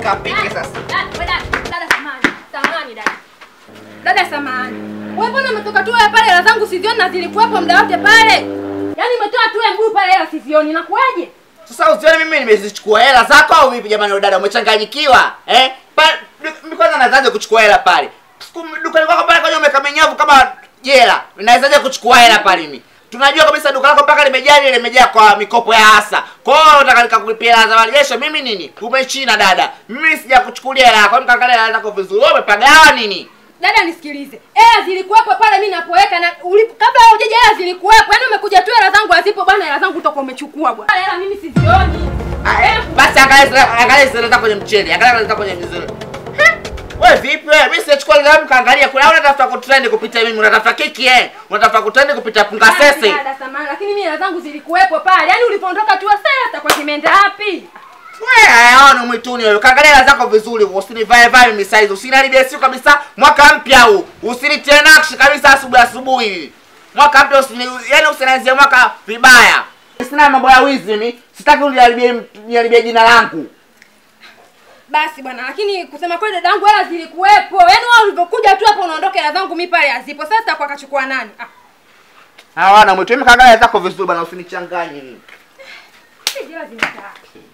nikapike sasa. Dada, we dada, dada samani. Samani dada. Dada samani. Wewe mbona umetoka tu wewe pale hela zangu sizioni na zilikuwepo muda wote pale? Yaani umetoa tu wewe mguu pale hela sizioni. Inakuwaje? Sasa usione mimi nimezichukua hela zako au vipi jamani wewe dada umechanganyikiwa? Eh? Pa- Mimi kwanza naanzaje kuchukua hela pale? Siku dukani kwako pale kwa umeka menyavu kama jela. Nawezaje kuchukua hela pale mimi? Tunajua kabisa duka lako mpaka limejaa ile limejaa kwa mikopo ya hasa. Kwa hiyo unataka nikakulipia hela za marejesho mimi nini? Umechina dada. Mimi sijakuchukulia hela yako. Mkaangalia hela zako vizuri. Wewe umepagawa nini? Dada nisikilize. Hela zilikuwepo pale mimi napoweka na ulipo kabla hujaja hela zilikuwepo. Yaani umekuja tu hela zangu hazipo bwana, hela zangu utakuwa umechukua bwana. Hela mimi sizioni. Ah, eh, Basi angalia zile- angalia zile zako kwenye mchele. Angalia zile zako kwenye mzuri. Wewe vipi wewe? Mimi sichukua ile damu kaangalia kule. Au unatafuta kutrend kupita mimi? Unatafuta kiki eh? Unatafuta kutrend kupita punga sese? Dada samani, lakini mimi hela zangu zilikuwepo pale. Yaani ulipoondoka tu sasa zitakuwa zimeenda wapi? Wewe hayaoni mwituni wewe. Kaangalia hela zako vizuri. Usinivae vae mimi size. Usiniharibie siku kabisa mwaka mpya huu. Usinitie nakshi kabisa asubuhi asubuhi hivi. Mwaka mpya usini yaani usinianzie mwaka vibaya. Sina mambo ya wizi mimi. Sitaki uniharibie uniharibie jina langu. Basi bwana, lakini kusema kweli dadangu hela zilikuwepo. Yaani wewe ulivyokuja tu hapo unaondoka hela zangu mimi pale hazipo. Sasa zitakuwa kachukua nani? Ah, Hawana mwituni kaangalia hela zako vizuri bwana usinichanganye mimi. hizi hela zimekaa.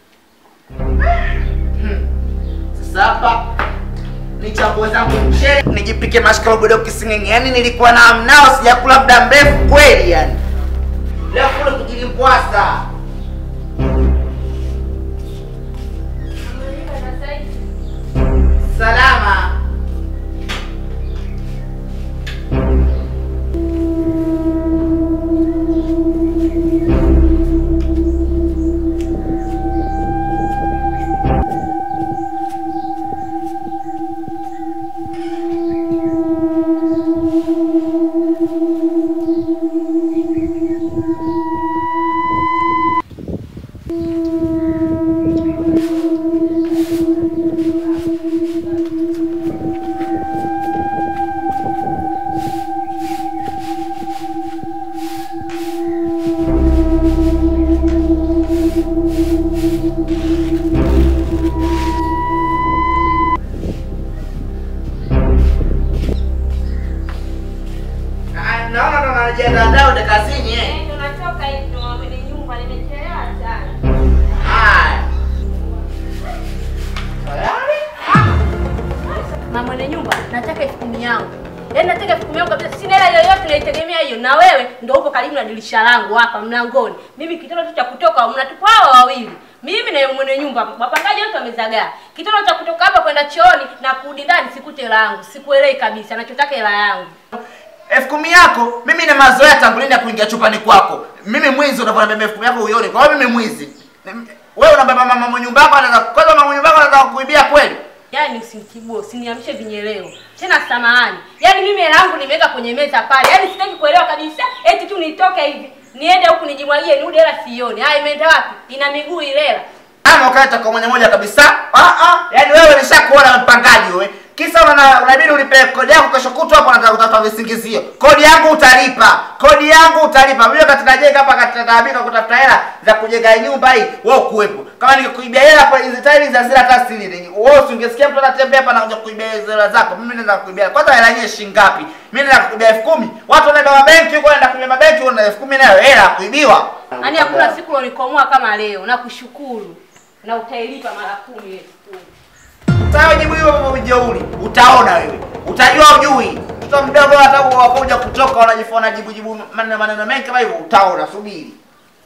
Sasa hapa nichambue zangu mchele nijipike mashikorogodo kisingenge. Yaani nilikuwa na mnao sijakula muda mrefu kweli yani. Leo kule kujilimbwasa. Salama. Ah, Naona ndo najiandaa ndio kazini eh. Tunatoka hivi ndo mwenye nyumba nimechelewa sana. Haya. Tayari? Mama mwenye nyumba, nataka elfu kumi yangu. Yaani nataka elfu kumi yangu kabisa. Sina hela yoyote naitegemea hiyo. Na wewe ndio upo karibu na dirisha langu hapa mlangoni. Mimi kitendo tu cha kutoka mnatupa hawa wawili. Mimi na mwenye nyumba hapa. Wapangaji wote wamezagaa. Kitendo cha kutoka hapa kwenda chooni na kurudi ndani sikute hela yangu. Sikuelewi kabisa. Nachotaka hela yangu. elfu kumi yako mimi na mazoea tangu lini ya kuingia chupani kwako mimi mwizi unavona beba elfu kumi yako uione kwa hiyo mimi mwizi wewe unabeba mama mwenye nyumba yako anaweza kwanza mama mwenye nyumba yako anaweza kukuibia kweli Yaani usinitibue, usiniamshe vinyeleo. Tena samahani. Yaani mimi hela yangu nimeweka kwenye meza pale. Yaani sitaki kuelewa kabisa. Eti tu nitoke hivi. Niende huku nijimwagie nirudi hela sioni. Haya imeenda wapi? Ina miguu ile hela. ama ukaeta kwa mwenye moja kabisa ah ah yani wewe nishakuona mpangaji wewe kisa una unabidi ulipe kodi yako kesho kutwa hapo nataka kutafuta visingizio kodi yangu utalipa kodi yangu utalipa mimi wakati najenga hapa katika taabika kutafuta hela za kujenga nyumba hii wewe kuwepo kama nikikuibia hela hapo hizo tiles za zile hata sili wewe usingesikia mtu anatembea hapa na kuja kuibia hizo hela zako mimi naweza kuibia kwanza hela yenyewe shilingi ngapi mimi naweza kuibia elfu kumi watu wanaenda mabenki huko wanaenda kuibia mabenki una elfu kumi nayo hela ya kuibiwa Yaani hakuna siku ulikomoa kama leo. Nakushukuru. Na utailipa mara kumi ile siku. Sawa, jibu hiyo kwa ujeuri. Utaona wewe. Utajua ujui. Mtoto mdogo hata wakuja kutoka wanajifona jibu jibu maneno maneno mengi kama hivyo utaona subiri.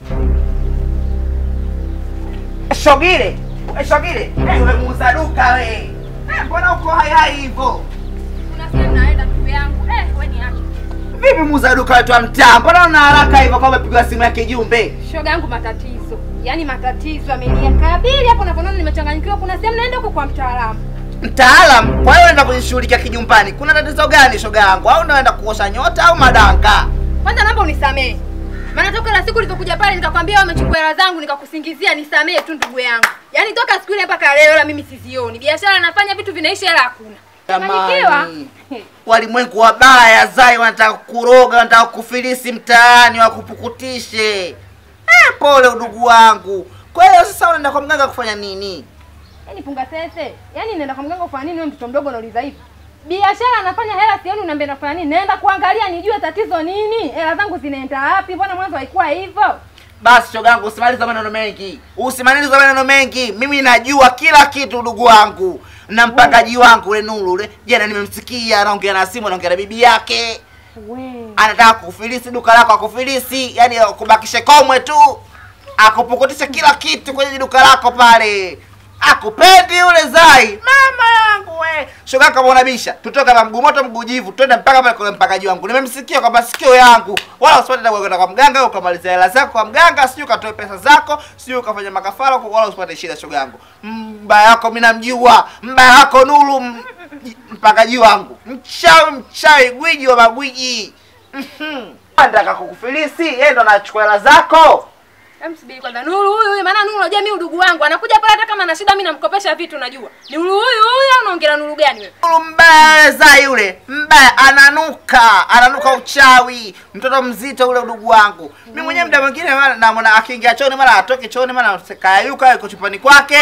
Shogile. Eh, Shogile. Eh, wewe muuza duka wewe. Eh, mbona uko hai hai hivyo? Kuna sehemu naenda ndugu yangu. Eh, wewe ni acha. Vipi muuza duka wetu wa mtaa? Mbona una haraka hivyo kama umepigwa simu ya kijumbe? Shoga yangu matatizo. Yaani matatizo ameniakabili hapo unapoona nimechanganyikiwa. Kuna sehemu naenda huko kwa mtaalamu. Mtaalam, kwa hiyo unaenda kujishughulikia kijumbani. Kuna tatizo gani shoga yangu? Au unaenda kuosha nyota au madanka? Kwanza naomba unisamehe. Maana toka la siku ulivyokuja pale nikakwambia wamechukua hela zangu nikakusingizia nisamehe tu ndugu yangu. Yaani toka siku ile mpaka leo hela mimi sizioni. Biashara nafanya vitu vinaisha hela hakuna. Changanyikiwa. Jamani, walimwengu wabaya zai wanataka kuroga, wanataka kufilisi mtaani, wakupukutishe. Eh, pole udugu wangu. Kwa hiyo sasa unaenda kwa mganga kufanya nini? Yaani punga sese. Yaani nenda kwa mganga kufanya nini wewe mtoto mdogo unauliza hivi? Biashara anafanya hela sioni unaambia nafanya nini? Naenda kuangalia nijue tatizo nini? Hela zangu zinaenda wapi? Mbona mwanzo haikuwa hivyo? Basi shogangu, usimalize maneno mengi, usimalize maneno mengi. Mimi najua kila kitu, ndugu wangu na mpangaji wangu ule Nuru ule. Jana nimemsikia anaongea na simu, anaongea na bibi yake, We. anataka kufilisi duka lako, akufilisi, yani akubakishe komwe tu, akupukutishe kila kitu kwenye duka lako pale. Akupendi yule Zai, mama yangu we. Shoga kama unabisha, tutoke hapa mguu moto mguu jivu, twende mpaka pale kwa mpangaji wangu. Nimemsikia kwa masikio yangu. Wala usipate tabu kwenda kwa mganga ukamaliza hela zako kwa mganga, sijui ukatoe pesa zako, sijui ukafanya makafara huko, wala usipate shida shoga yangu. Mbaya yako mimi namjua, mbaya yako Nuru m- mpangaji wangu. Mchawi mchawi, gwiji wa magwiji. Mhm. Anataka kukufilisi, yeye ndo anachukua hela zako. Hem, subiri kwanza. Nuru huyu huyu, maana Nuru unajua mimi udugu wangu anakuja pale hata kama ana shida mimi namkopesha vitu unajua. Ni Nuru huyu huyu au unaongea na Nuru gani wewe? Nuru mbaya za yule mbaya, ananuka ananuka uchawi, mtoto mzito ule udugu wangu. Mimi mwenyewe muda mwingine mara namwona akiingia chooni, mara atoke chooni, mara kayayuka yuko chumbani kwake.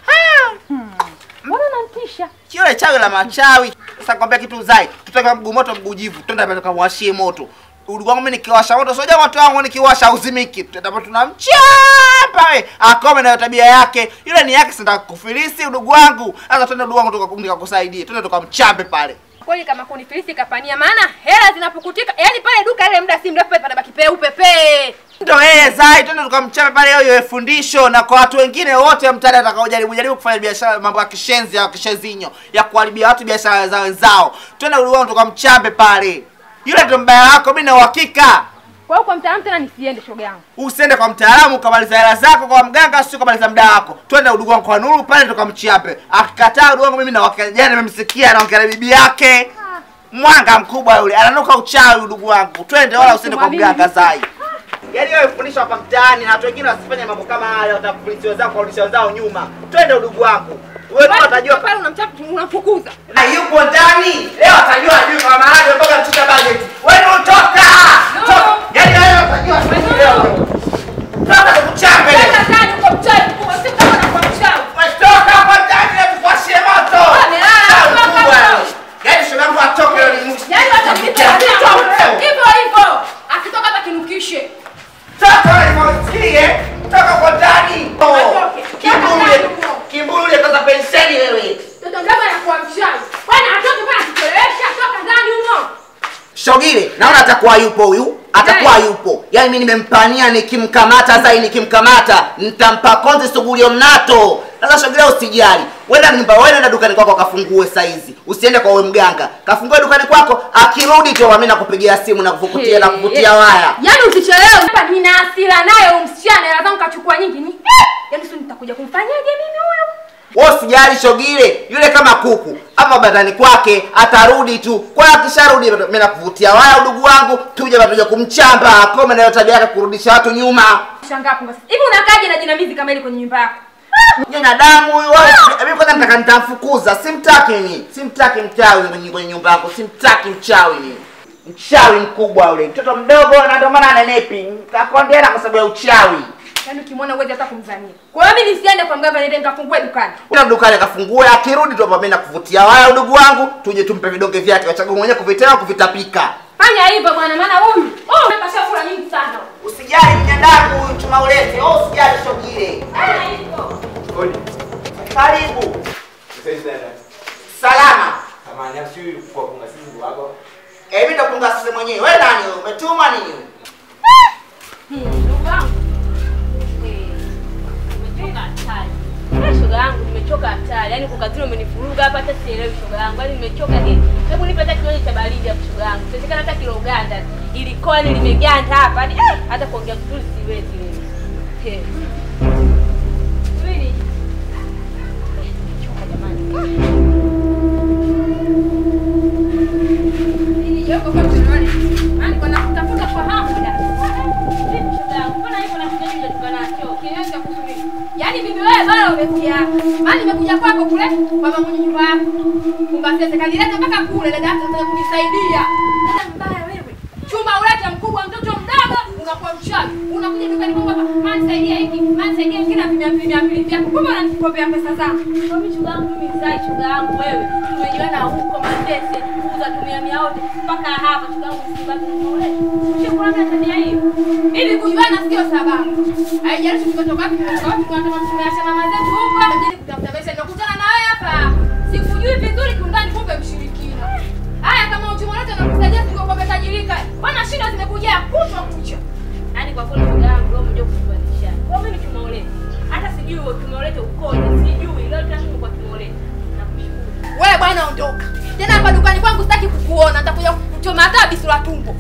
Mbona unamtisha? Yule chawi la machawi. Sasa kwambia kitu zai, tutoka mguu moto mguu jivu, twende pale tukamwashie moto. Udugu wangu mimi nikiwasha moto, sio moto wangu nikiwasha uzimiki. Tutaenda pale tunamchapa we. Akome na tabia yake. Yule ni yake sasa kufilisi udugu wangu. Sasa twende udugu wangu tuka- nikakusaidie. Twende tukamchape pale. Kweli kama kunifilisi kapania, maana hela zinapukutika. Yaani pale duka ile muda si mrefu pale panabaki peupe pe. Ndio yeye Zai, twende tukamchape pale, hiyo iwe fundisho na kwa watu wengine wote mtaani atakaojaribu jaribu kufanya biashara, mambo ya kishenzi ya kishenzinyo ya kuharibia watu biashara za wenzao. Twende uliwao tukamchape pale. Yule ndio mbaya wako, mimi na uhakika. Kwa hiyo kwa mtaalamu tena nisiende shoga yangu. Usiende kwa mtaalamu ukamaliza hela zako kwa mganga, sio kamaliza muda wako. Twende udugu wangu kwa Nuru pale tukamchiape. Akikataa udugu wangu mimi na uhakika, jana nimemsikia anaongea na bibi yake. Mwanga mkubwa yule, ananuka uchawi udugu wangu. Twende wala usiende kwa mganga Zai. Yaani wewe fundisha hapa mtaani na watu wengine wasifanye mambo kama haya, watakulisi wenzao kurudisha wenzao nyuma. Twende udugu wangu. Wewe tu utajua pale unamchapa unamfukuza. na yupo ndani. Leo atajua ajui kwa maana mpaka mchika budget. Wewe utoka. Toka. Yaani wewe utajua leo. Toka tukuchape leo. Sasa ndani uko mchawi mkubwa, si kama na kwa mchawi. Toka hapa ndani na tukwashie moto. Amelala, Sawa, toka mkubwa. hapo. Yaani shoga yangu atoke leo ni mwisho. Yaani hata Tukuchape. hivyo hivyo. Akitoka hata kinukishe. Toka nimesikie. Toka kwa ndani. Atoke. Kimbulu. Kimbulu ile kaza penseli wewe. Mtoto mdogo anakuwa mchawi. Bwana atoke bwana akichelewesha, toka ndani humo. Shogile, naona atakuwa yupo huyu, atakuwa yupo. Yaani mimi nimempania nikimkamata Zai nikimkamata, nitampa konzi sugulio mnato. Sasa Shogile usijali. Wenda nyumba wewe nenda dukani kwako kafungue saizi. Usiende kwa wewe mganga. Kafungue dukani kwako, akirudi tu mimi nakupigia simu na kuvukutia na kuvutia waya. Yaani usichelewe. Hapa nina hasira naye huyu msichana, hela zangu kachukua nyingi. Ni yaani sio nitakuja kumfanyaje mimi huyu? Wewe usijali Shogile, yule kama kuku. Hapa badani kwake atarudi tu. Kwa hiyo akisharudi mimi nakuvutia waya udugu wangu, tuje bado kumchamba, akome na hiyo tabia yake kurudisha watu nyuma. Shangaa hapo basi. Hivi unakaje na jinamizi kama ile kwenye nyumba yako? Nyanya damu huyu wewe. Mimi kwanza nataka nitamfukuza. Simtaki mimi. Simtaki mchawi kwenye kwenye nyumba yako. Simtaki mchawi mimi. Mchawi mkubwa yule. Mtoto mdogo na ndio maana anenepi. Nitakondeana kwa sababu ya uchawi. Yaani ukimwona uweze hata kumzania. Kwa hiyo mimi nisiende kwa mganga niende nikafungue dukani. Kuna dukani akafungue, akirudi tu hapa mimi nakuvutia waya udugu wangu, tuje tumpe vidonge vyake wachague mwenyewe kuvitema kuvitapika. Fanya hivyo bwana maana huyu. Oh, umepasha kula nyingi sana. Usijali mnyandaku huyu chuma ulete. Oh, usijali shogile. Fanya hivyo. Kodi. Karibu. Sasa dada. Salama. Amani afsiri kwa kunga simu wako. Eh, mimi ndo punga sisi mwenyewe. Wewe nani wewe? Umetuma nini wewe? Ndugu yangu. Nimechoka hatari. Eh, shoga yangu nimechoka hatari. Yaani kwa kazini umenifuruga hapa hata sielewi shoga yangu. Yaani nimechoka nini? Hebu nipe hata kinywaji cha baridi hapo shoga yangu. Siwezekana hata kilo Uganda. Ilikuwa ni limeganda hapa. Yaani eh, hata kuongea vizuri siwezi mimi. Eh. Subiri. Nimechoka jamani. Hili joko kwa tunaone. Maana kwa nakutafuta kwa hamu dada. Vipi shoga yangu? Mbona hivyo na kinywaji unatoka nacho? Kiasi cha kusubiri. Yaani bibi wewe bora umetia. Maana nimekuja kwako kule kwa mama mwenye nyumba yako. Kumba sasa kanileta mpaka kule dada yako anataka kunisaidia. Dada mbaya wewe. Chumba uleta mkubwa mtoto mdogo unakuwa mchawi. Unakuja dukani kwangu hapa. Maana nisaidia hiki, maana nisaidia hiki na mia mbili mia mbili vyako. Kumbe unanikopea pesa zangu. Kwa mimi shuga yangu mimi sai shuga yangu wewe. Tumejuana huko Manzese, kuuza tumia mia yote mpaka hapa shuga yangu msibaki mole. Shukrani kwa tabia hiyo. Ili kujuana sio sababu. Haijalishi tumetoka wapi, tumetoka wapi, tunatoka tumeacha mama zetu huko, ili kutafuta pesa. Nimekutana na wewe hapa. Sikujui vizuri kiundani, kumbe mshirikina. Haya, kama uchumi wote unakusaidia sio kwa tajirika. Bwana shida zimekuja kutwa kucha. Yaani kwa kweli shuga yangu leo umekuja kutubadilisha. Kwa mimi tumeoleka. Hata sijui tumeoleta ukoje, sijui leo tangu kwa tumeoleta. Nakushukuru. Wewe bwana ondoka. Tena hapa dukani kwangu sitaki kukuona. Nitakuja kuchoma hata bisu la tumbo.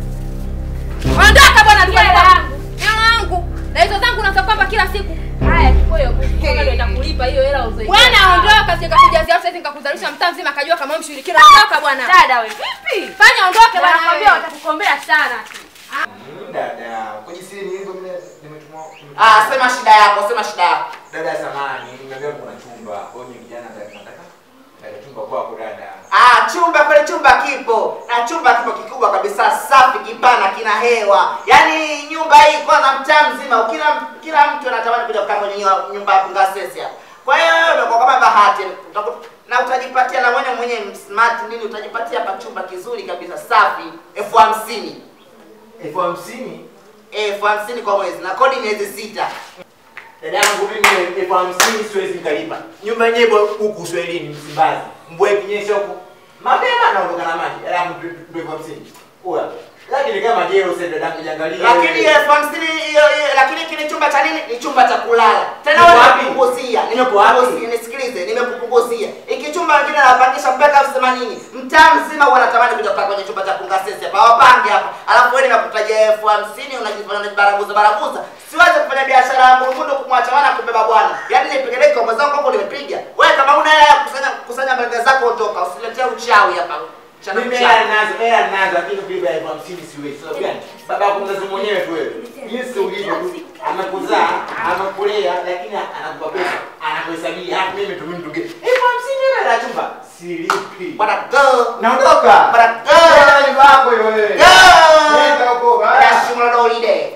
Ondoka bwana dukani Hela kwangu. yangu. Hela yangu. Na hizo zangu unasema kwamba kila siku. Haya, chukua hiyo buku. Kama ndio nitakulipa hiyo hela uzoe. Bwana ondoka, sije kakujazia sasa nikakuzalisha mtaa mzima akajua kama wewe mshirikina. Ondoka bwana. Dada wewe. Vipi? Fanya ondoke bwana. Wanakwambia wewe. watakukombea sana. Mm, Dada, kwa jinsi nilivyo mimi nimetumwa. Ah, sema shida yako, sema shida yako. Dada samani, nimeambia kuna chumba. Kwa hiyo kijana nataka nataka chumba kwako dada. Ah, chumba kweli, chumba kipo na chumba kipo kikubwa kabisa, safi, kipana, kina hewa. Yaani nyumba hii kwanza, mtaa mzima, kila kila mtu anatamani kuja kukaa kwenye nyua- nyumba ya Kungasesi hapa. Kwa hiyo wewe unakuwa kama bahati utaku- na utajipatia na mwenye mwenye smart nini, utajipatia hapa chumba kizuri kabisa, safi, elfu hamsini Elfu hamsini? elfu hamsini kwa mwezi na kodi miezi sita. Dada yangu mimi elfu hamsini siwezi nikalipa. Nyumba yenyewe ipo huku Uswahilini Msimbazi. Mvua ikinyesha huku mapema naondoka na maji. Dada yangu ndio elfu hamsini. Uwa. Lakini kama jeo sasa dada yangu jiangalie. Lakini elfu hamsini hiyo hiyo, lakini kile chumba cha nini? Ni chumba cha kulala. Tena Niko wewe wapi? nimekupunguzia, Niko wapi? nimekupunguzia, nisikilize, nimekupunguzia. Iki chumba wengine anapangisha mpaka elfu themanini. Mtaa mzima wanatamani kuja kukaa kwenye chumba cha Kungasesi hapa. Wapange hapa. Alafu wewe nimekutajia elfu hamsini unajifanya unajibaraguza baraguza. Siwezi kufanya biashara ya murungundo kumwacha wana kubeba bwana. Yaani nipeleke kwa mwenzangu hapo nimepiga. Wewe kama una hela ya kusanya kusanya mbele zako ondoka. Usiletee uchawi hapa. Chana Mimi uchawi. hela nazo, hela nazo lakini kulipa elfu hamsini siwezi. Sababu gani? Baba yako mzazi mwenyewe tu wewe. Jinsi ulivyo tu. Amekuzaa, amekulea lakini anakupa pesa, anakuhesabia. Hata mimi tu mimi tu. Elfu hamsini hela ya chumba. Silipi. Bwana go. Naondoka. Bwana go. Hela ni wako hiyo wewe. Nenda huko baba. Yashimulodolide.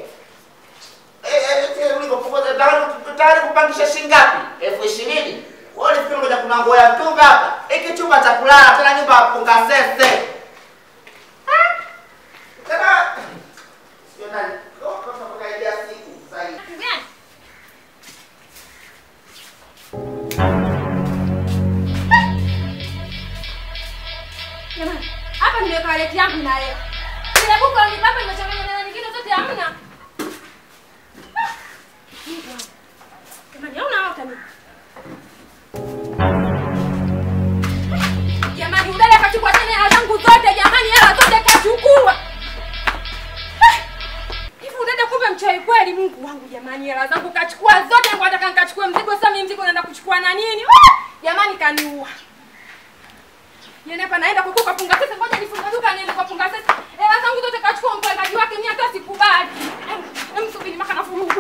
tayari kupangisha shilingi ngapi? elfu ishirini. Wewe ulifikiri ngoja kuna nguo ya mtunga hapa? Hiki chumba cha kulala tena nyumba ya kupunga sese. Ah! Tena sio nani? Kwa kwa kwa idea siku sasa hivi. Gani? Jamani, hapa nimeweka waleti yangu na leo. Ile buku la mipapa imechanganya na nyingine zote hamna. Ah! Mungu wangu. Jamani, hauna hata mimi. Jamani, udada kachukua tena hela zangu zote jamani, hela zote kachukua. Ah! Hivi udada kumbe mchawi kweli, Mungu wangu jamani, hela zangu kachukua zote, ngo nataka nikachukue mzigo, sasa mimi mzigo naenda kuchukua na nini? Ah! Jamani kaniua. Yeye hapa naenda kukuka punga sasa, ngoja nifunge duka niende kwa punga sasa. Hela zangu zote kachukua mpangaji wake, mimi hata sikubali. Em, em subiri mpaka nafurugwa.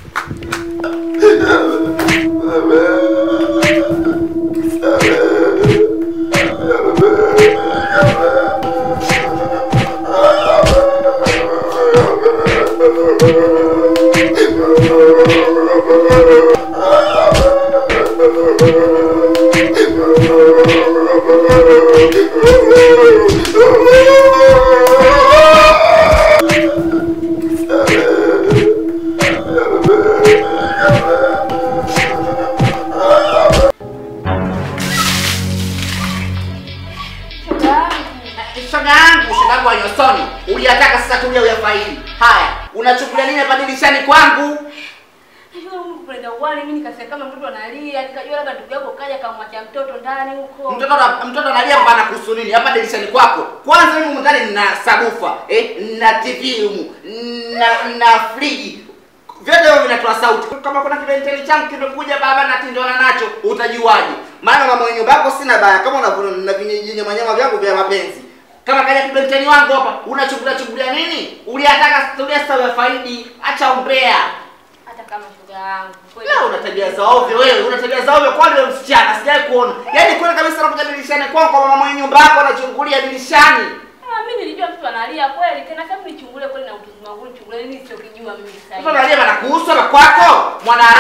Shoga yangu, shoga yangu wa nyosoni. Uliyataka sasa tulia uyafaidi. Haya, unachukulia nini hapa dirishani kwangu? Najua Mungu kupenda uwali, mimi nikasikia kama mtoto analia, nikajua labda ndugu yako kaja kamwacha mtoto ndani huko. Mtoto ana- mtoto analia hapa anakuhusu nini? Hapa dirishani kwako. Kwanza mimi humu ndani nina sabufa, eh, na TV humu, na na friji. Vyote hivyo vinatoa sauti. Kama kuna kibenteli changu kimekuja baba na tindona nacho, utajuaje? Maana mama mwenye nyumba yako sina baya kama unavyo na vinyenyama nyama vyangu vya mapenzi. Kama kaja kibenteli wangu hapa, unachukulia chukulia nini? Uliyataka tulia sasa uyafaidi. Acha umbea. Hata kama shoga yangu. Kweli. Leo una tabia za ovyo wewe, una tabia za ovyo kwani wewe msichana, sijai kuona. Yaani kweli kabisa unakuja dirishani kwangu kwa mama mwenye nyumba yako anachungulia dirishani. Ah, mimi nilijua mtoto analia kweli. Tena sasa nichungulie kweli na utuzi wangu nichungulie nini sio kijua mimi sasa. Mtoto analia bana kuhusu na kwako. Mwana harasa wanakosa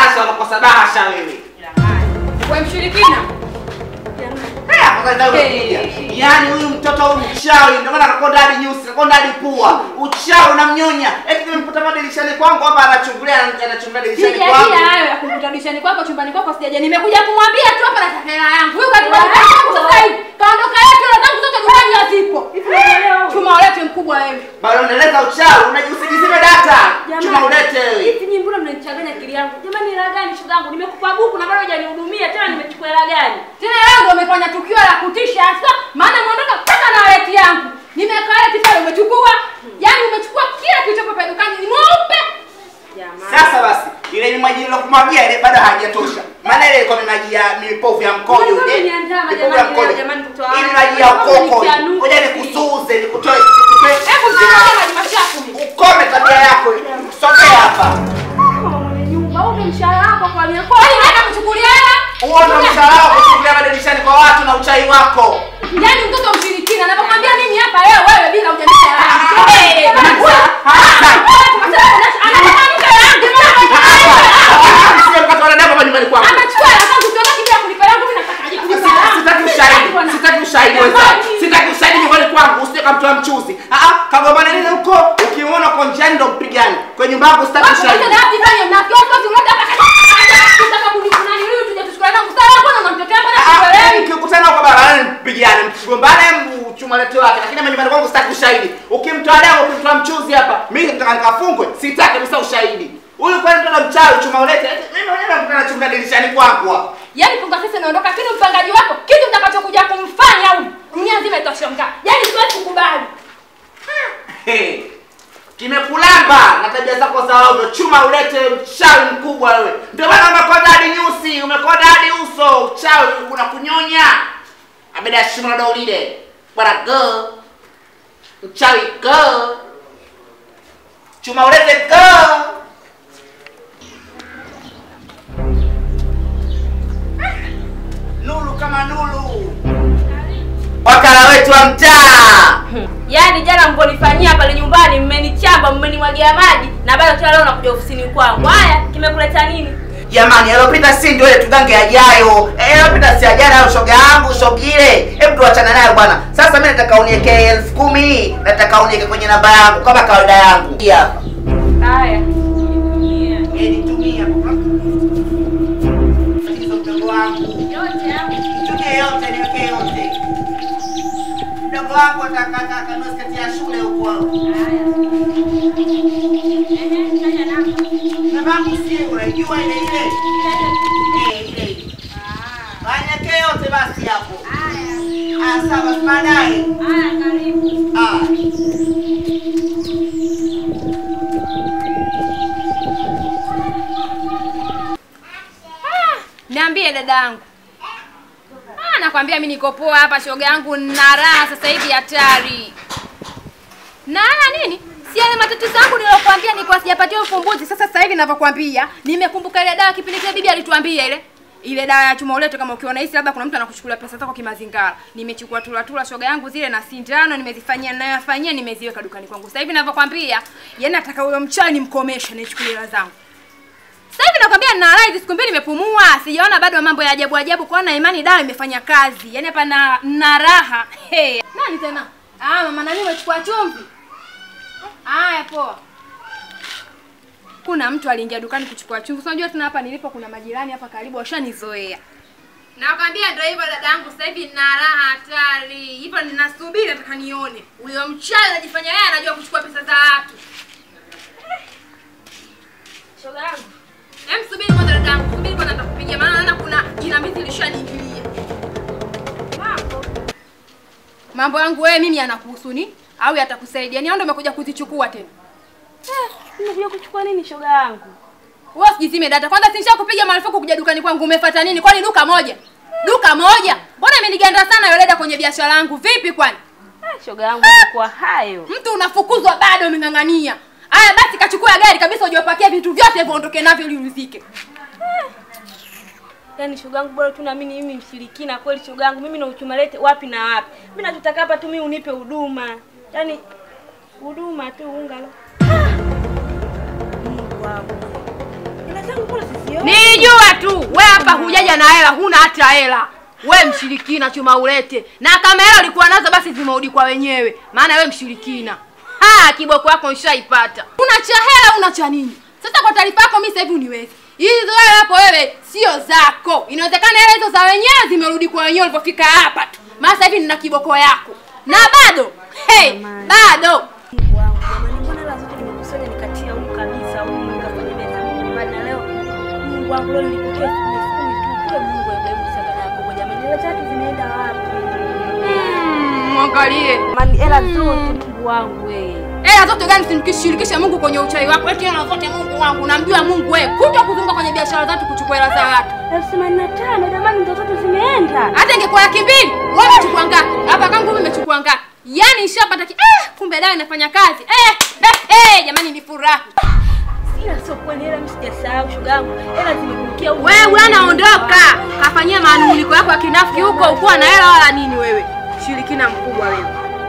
unakosa bahasha wewe. Wewe mshirikina. Eh, afadhali ndio unakuja. Yaani huyu mtoto huyu mchawi ndio maana anakonda hadi nyusi, anakonda hadi pua. Uchawi unamnyonya. Eti nimemkuta hapa dirishani kwangu hapa anachungulia anachungulia dirishani Sijajia kwangu. hayo ya kumkuta dirishani kwako chumbani kwako sijaja. Nimekuja kumwambia tu hapa nataka hela yangu. Huyu kati wangu sasa hivi. Kaondoka yetu hela zangu zote dukani hazipo. Chuma ulete mkubwa wewe. Bado unaeleza uchawi, unajisijizime data. Jamani. Chuma ulete wewe. Hivi nyinyi mbona mnanichanganya akili yangu? Jamani hela gani shoga yangu? Nimekupa buku na bado hujanihudumia tena nimechukua hela gani? Tena leo ndio umefanya tukio la kutisha hasa. Maana umeondoka mpaka na waleti yangu. Nimekaa waleti pale umechukua. Yaani umechukua kila kilichopo pale dukani. Ni mweupe. Jamani. Sasa basi, ile ni maji nilokumwagia ile bado hajatosha. Maana ile ilikuwa ni maji ya mipovu ya mkojo Mbona ile. umeniandama Mipovu ya jamani, mkojo. jamani, mtoto wangu? Ili maji ya Mbona ukoko. umenichanuka? Ngoja nikusuuze, nikutoe nikutoe. Hebu msimame maji machafu. Ukome tabia yako. Sogea hapa. Mama mwenye nyumba, huu ndio mshahara wako kwa mia Kwa nini unaenda kuchukulia hela? Huo ndio mshahara wako kufungulia madirishani kwa watu na uchai wako. Yaani mtoto mshirikina. Nakwambia mimi hapa leo wewe bila hujanipa hela yangu. Eh, Sio mkate wa dada hapa nyumbani kwangu. Amechukua hela zangu siondoki bila kulipa yangu mimi nataka aje kulipa Sita- yangu. Sitaki ushahidi. Sitaki ushahidi wewe. Sitaki ushahidi nyumbani kwangu. Usije kamtoa mchuzi. Ah ah, kagombana nini huko? Ukimuona uko njiani ndo mpigane. Kwa nyumba yangu sitaki Watu wote ushahidi. na hati fanya mnafiki. Watu wote wote hapa kaja. Kutaka kunifuna nini huyu tuje tuchukue yangu. Sasa mbona unamtetea mbona Ah, ah, sikuelewi? Ukikutana kwa barabarani mpigane, mgombane mchuma lete wake. Lakini mimi nyumbani kwangu sitaki ushahidi. Ukimtoa damu, ukimtoa mchuzi hapa, mimi nataka nikafungwe. Sitaki kabisa ushahidi. Huyu kwani mtoto mchawi chuma ulete. Mimi mwenyewe nakutana chuma dirishani kwangu hapa. Yaani punga sasa naondoka lakini mpangaji wako kitu mtakachokuja kumfanya huyu. Dunia nzima itashangaa. Yaani siwezi kukubali. Hey, kimekulamba na tabia zako za ovyo. Chuma ulete mchawi mkubwa wewe. Ndio maana umekonda hadi nyusi, umekonda hadi uso. Uchawi unakunyonya. Abeda shimo ndo ulile. Bwana go. Mchawi go. Chuma ulete go. Nulu kama nulu. Wakala wetu wa mtaa. Yaani jana mponifanyia pale nyumbani mmenichamba, mmenimwagia maji na bado tena leo nakuja ofisini kwangu. Haya, kimekuleta nini? Jamani, yalopita si ndio ile tugange yajayo. Eh, yalopita si yajayo hayo shoga yangu, shogile. Hebu tuachane nayo bwana. Sasa mimi nataka uniweke elfu kumi, nataka uniweke kwenye namba yangu kama kawaida yangu. Hii hapa. Haya. Eh, nitumie hapo. Hizo mdogo wangu. Yote hapo. Nitumie yote, niweke yote. Mdogo wangu atakaka kanua sketi ya shule huko. Haya. Ehe, taja namba. Namba yangu si unajua ile ile. Eh, ile ile. Wanyeke yote basi hapo. Haya. Ah, sawa, basi baadaye. Haya, karibu. Ah. Niambie dada yangu. Ah, nakwambia mimi niko poa hapa shoga yangu na raha sasa hivi hatari. Na raha nini? Si yale matatizo yangu nilokuambia nilikuwa sijapatia ufumbuzi. Sasa sasa hivi ninavyokuambia, nimekumbuka ile dawa kipindi kile bibi alituambia ile. Ile dawa ya chuma ulete kama ukiona hisi labda kuna mtu anakuchukulia pesa zako kimazingara. Nimechukua tula tula shoga yangu zile na sindano nimezifanyia ninayofanyia nimeziweka dukani kwangu. Sasa hivi ninavyokuambia, yani nataka huyo mchawi nimkomeshe nichukulie hela zangu. Sasa hivi nakwambia nina raha hizi siku mbili nimepumua. Sijaona bado mambo ya ajabu ajabu kwa na imani dawa imefanya kazi. Yaani hapa na na raha. Hey. Nani tena? Ah, mama nani umechukua chumvi? Haya poa. Kuna mtu aliingia dukani kuchukua chumvi. Unajua tena hapa nilipo kuna majirani hapa karibu washanizoea. Nakwambia ndio hivyo dada yangu, sasa hivi nina raha hatari. Hivyo ninasubiri nataka nione. Huyo mchawi anajifanya yeye anajua kuchukua pesa za watu. Shoga yangu. Hem, subiri kwanza dada yangu, subiri kwanza nitakupigia maana naona kuna jinamizi lishaniingilia. Mambo. Mambo yangu wewe mimi yanakuhusu ni au yatakusaidia? Ni au ndio umekuja kuzichukua tena? Eh, nimekuja kuchukua nini shoga yangu? Wewe usijizime data. Kwanza sinisha kupiga marufuku kuja dukani kwangu. Umefuata nini? Kwani duka moja? Duka moja? Mbona imeniganda sana yule dada kwenye biashara yangu? Vipi kwani? Eh, shoga yangu kwa hayo. Mtu unafukuzwa bado umeng'ang'ania. Aya basi kachukua gari kabisa ujiwapakia vitu vyote hivyo ondoke navyo ili urizike. Yaani shoga yangu bora tu naamini mimi mshirikina kweli shoga yangu. Mimi na uchuma lete wapi na wapi. Mimi nachotaka hapa tu mimi unipe huduma. Yaani huduma tu unga lo. Ah! Mungu wangu. Ila zangu mbona sisioni? Nijua tu. We hapa hujaja na hela, huna hata hela. We mshirikina chuma ulete. Na kama hela ulikuwa nazo basi zimerudi kwa wenyewe. Maana we mshirikina. Ha, kiboko yako nishaipata. Una cha hela, una cha nini? Sasa kwa taarifa yako mimi sasa hivi uniwezi. Hizo hela hapo wewe sio zako. Inawezekana hela hizo za wenyewe zimerudi kwa wenyewe ulipofika hapa tu. Maana sasa hivi nina kiboko yako. Na bado, hey, bado. Mungu wangu jamani, mbona hela zote nimekusanya nikatia huku kabisa huku nikafanya meza nyumbani na leo Mungu wangu leo nilipokea elfu kumi elfu kumi tu kule Mungu Ibrahimu sadaka yako kwa jamani, hela tatu zimeenda wapi? Mm, Mwangalie. Mani hela zote Mungu wangu wewe. Hela zote gani simkishirikishe Mungu kwenye uchawi wako? Eti hela zote Mungu wangu, unamjua Mungu wewe. Kuto kuzunguka kwenye biashara zatu kuchukua hela za watu. Elfu themanini na tano jamani, ndo zote zimeenda. Hata ingekuwa laki mbili, wewe umechukua ngapi? Hapa kangu mimi nimechukua ngapi? Yaani nishapata ki eh, kumbe dawa inafanya kazi. Eh, eh, eh, jamani ni furaha. Ila sio kweli, hela mimi sijasahau shoga yangu, hela zimekurukia huku. Wewe anaondoka. Kafanyia manunuliko yako ya kinafiki huko, ukuwa na hela wala nini wewe? Shirikina mkubwa wewe.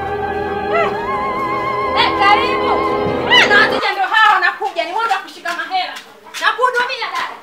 Eh, karibu. Eh, na wateja ndio hao wanakuja, ni wanda kushika mahela. Na kuhudumia dada.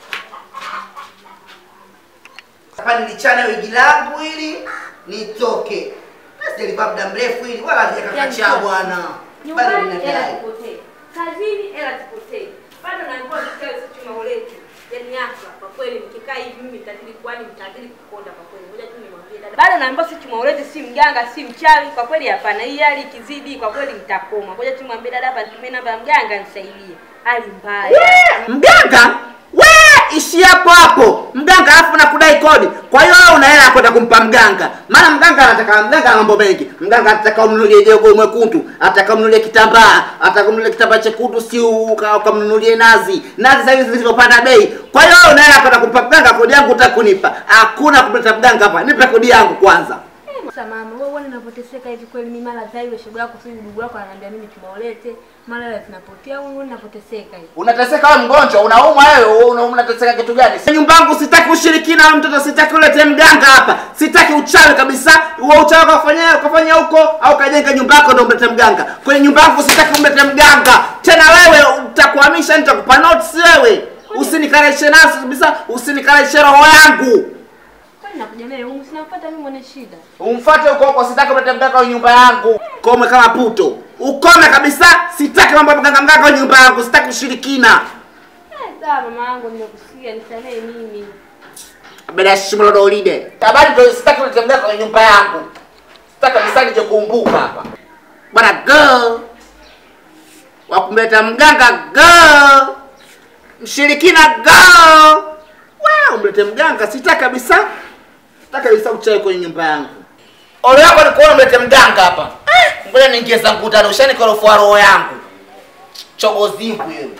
Hapa nilichana wigi langu ili nitoke. Sijalipa muda mrefu ili wala hajakakachia bwana. Bado Nyumbani hela ninadai. zipotee, kazini hela zipotee, bado naambiwa vikao sio chuma uletu. Yaani hapa kwa kweli nikikaa hivi mimi nitazidi kwani nitazidi kukonda kwa kweli. Ngoja tu nimwambie dada. Bado naambiwa si chuma uletu, si mganga, si mchawi. Kwa kweli hapana. Hii hali ikizidi kwa kweli nitakoma. Ngoja tu nimwambie dada hapa nitumie namba ya mganga nisaidie. Hali mbaya. Mganga? We, ishi hapo hapo. Mganga alafu nakudai kodi. Kwa hiyo wewe una hela ya kwenda kumpa mganga. Maana mganga anataka mganga ana mambo mengi. Mganga anataka umnunulie jogo mwekundu, ataka umnunulie kitambaa, ataka umnunulie kitambaa chekundu si uka- ukamnunulie nazi. Nazi sasa hivi zilizopanda bei. Kwa hiyo wewe una hela ya kwenda kumpa mganga, kodi yangu utakunipa. Hakuna kumleta mganga hapa. Nipe kodi yangu kwanza. Sasa mama, wewe uone ninapoteseka hivi kweli mimi mara dhai ile shoga yako sio ndugu yako ananiambia mimi chuma ulete, mara hela zinapotea, wewe uone ninapoteseka hivi. Unateseka wewe mgonjwa, unaumwa wewe, una- unateseka kitu gani? Nyumba yangu sitaki ushirikina na mtoto, sitaki ulete mganga hapa. Sitaki uchawi kabisa. Huo uchawi ukafanya ukafanya huko au kajenga nyumba yako ndio umlete mganga. Kwenye nyumba yangu sitaki umlete mganga. Tena wewe utakuhamisha nitakupa notes wewe. Usinikalishe nasi kabisa, usinikalishe roho yangu. Kwani nakuja naye humu sinampata mimi mwenye shida. Umfuate huko huko, sitaki umlete mganga kwenye nyumba yangu. Kome kama puto. Ukome kabisa, sitaki mambo ya mganga mganga kwenye nyumba yangu, sitaki ushirikina. Eh, sawa mama yangu nimekusikia, nisamehe mimi. Bila shimo ndo ulide. Habari ndio sitaki unitembea kwenye nyumba yangu. Sitaki kabisa nije kuumbuka hapa. Bwana go. Wa kumleta mganga go. Mshirikina go. Wewe umlete mganga sitaki kabisa. Sitaki kabisa uchawi kwenye nyumba yangu. Ole yako ni kuona umlete mganga hapa. Eh, ngoja niingie zangu tano ushanikorofua roho yangu. Chogozivu wewe.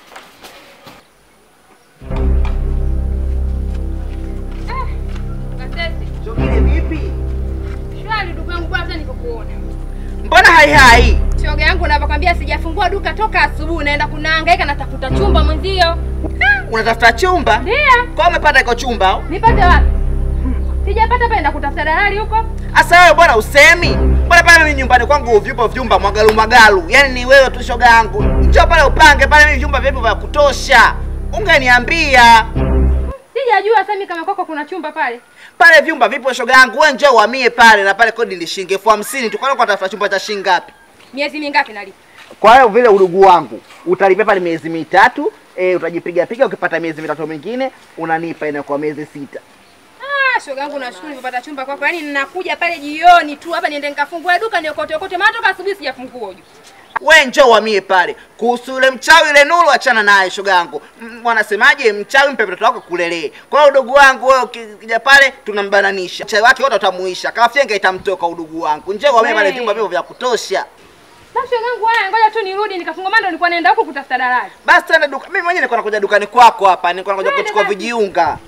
Kasese, Chogile vipi? shwari ndugu yangu kwanza nikokuona. Mbona hai hai? Shoga yangu unavyokwambia sijafungua duka toka asubuhi naenda kunahangaika natafuta chumba mwenzio. Unatafuta chumba? Ndio. Kwa umepata iko chumba au? Nipate wapi? Sijapata penda kutafuta dalali huko. Asa wewe bwana usemi. Bwana pale mimi nyumbani kwangu vipo vyumba mwagalu magalu. Yaani ni wewe tu shoga yangu. Njoo pale upange pale mimi vyumba vipo vya kutosha. Ungeniambia. Sijajua Sami kama kwako kuna chumba pale. Pale vyumba vipo shoga yangu. Wewe njoo uhamie pale na pale kodi ni shilingi elfu hamsini tu. Kwa nini unatafuta chumba cha shilingi ngapi? Miezi mingapi nalipa? Kwa hiyo vile udugu wangu utalipia pale miezi mitatu, e, utajipiga piga ukipata miezi mitatu mingine unanipa inakuwa miezi sita. Ah, shoga yangu nashukuru nilipata chumba kwako. Yaani ninakuja pale jioni tu hapa niende nikafungue duka niokote okote. Maana toka asubuhi sijafungua huju. we njoo uhamie pale. Kuhusu yule mchawi yule Nuru, achana naye shoga yangu. M- Wanasemaje, mchawi mpe mtoto wako kulelee. Kwa hiyo udugu wangu wewe ukija pale tunambananisha. Mchawi wake wote utamuisha. Kama fyenga itamtoka udugu wangu. Njoo uhamie pale We. vyumba vipo vya kutosha. Na shoga yangu haya ngoja tu nirudi nikafunga mando nilikuwa naenda huko kutafuta dalali. Basi twende duka. Mimi mwenyewe nilikuwa nakuja dukani kwako hapa. Nilikuwa nakuja Twende kuchukua basi. vijiunga.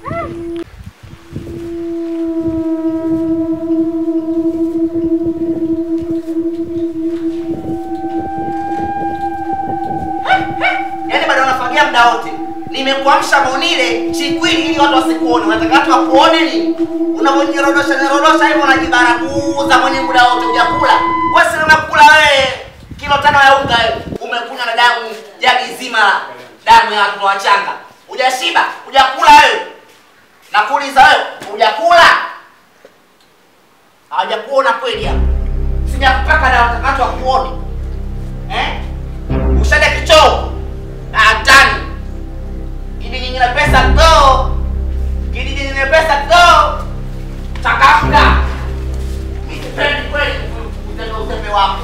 Yaani bado unafagia muda wote. Nimekuamsha monile chikwili ili watu wasikuone. Unataka watu wakuone nini? Unavyonyerodosha nyerodosha hivyo unajibaraguza mwenye muda wote hujakula. Wewe si unakula wewe kilo tano ya unga wewe. Umekunywa na damu jagi zima la damu ya watu wachanga. Hujashiba, hujakula wewe. Nakuuliza wewe, hujakula? Hawajakuona kweli hapa. Sijakupaka dawa takato wakuone. Eh? Ushade kichoo. Na hatani. Kidi nyingine pesa to. Kidi nyingine pesa to. Changamka. Mimi sipendi kweli utendo usembe wako.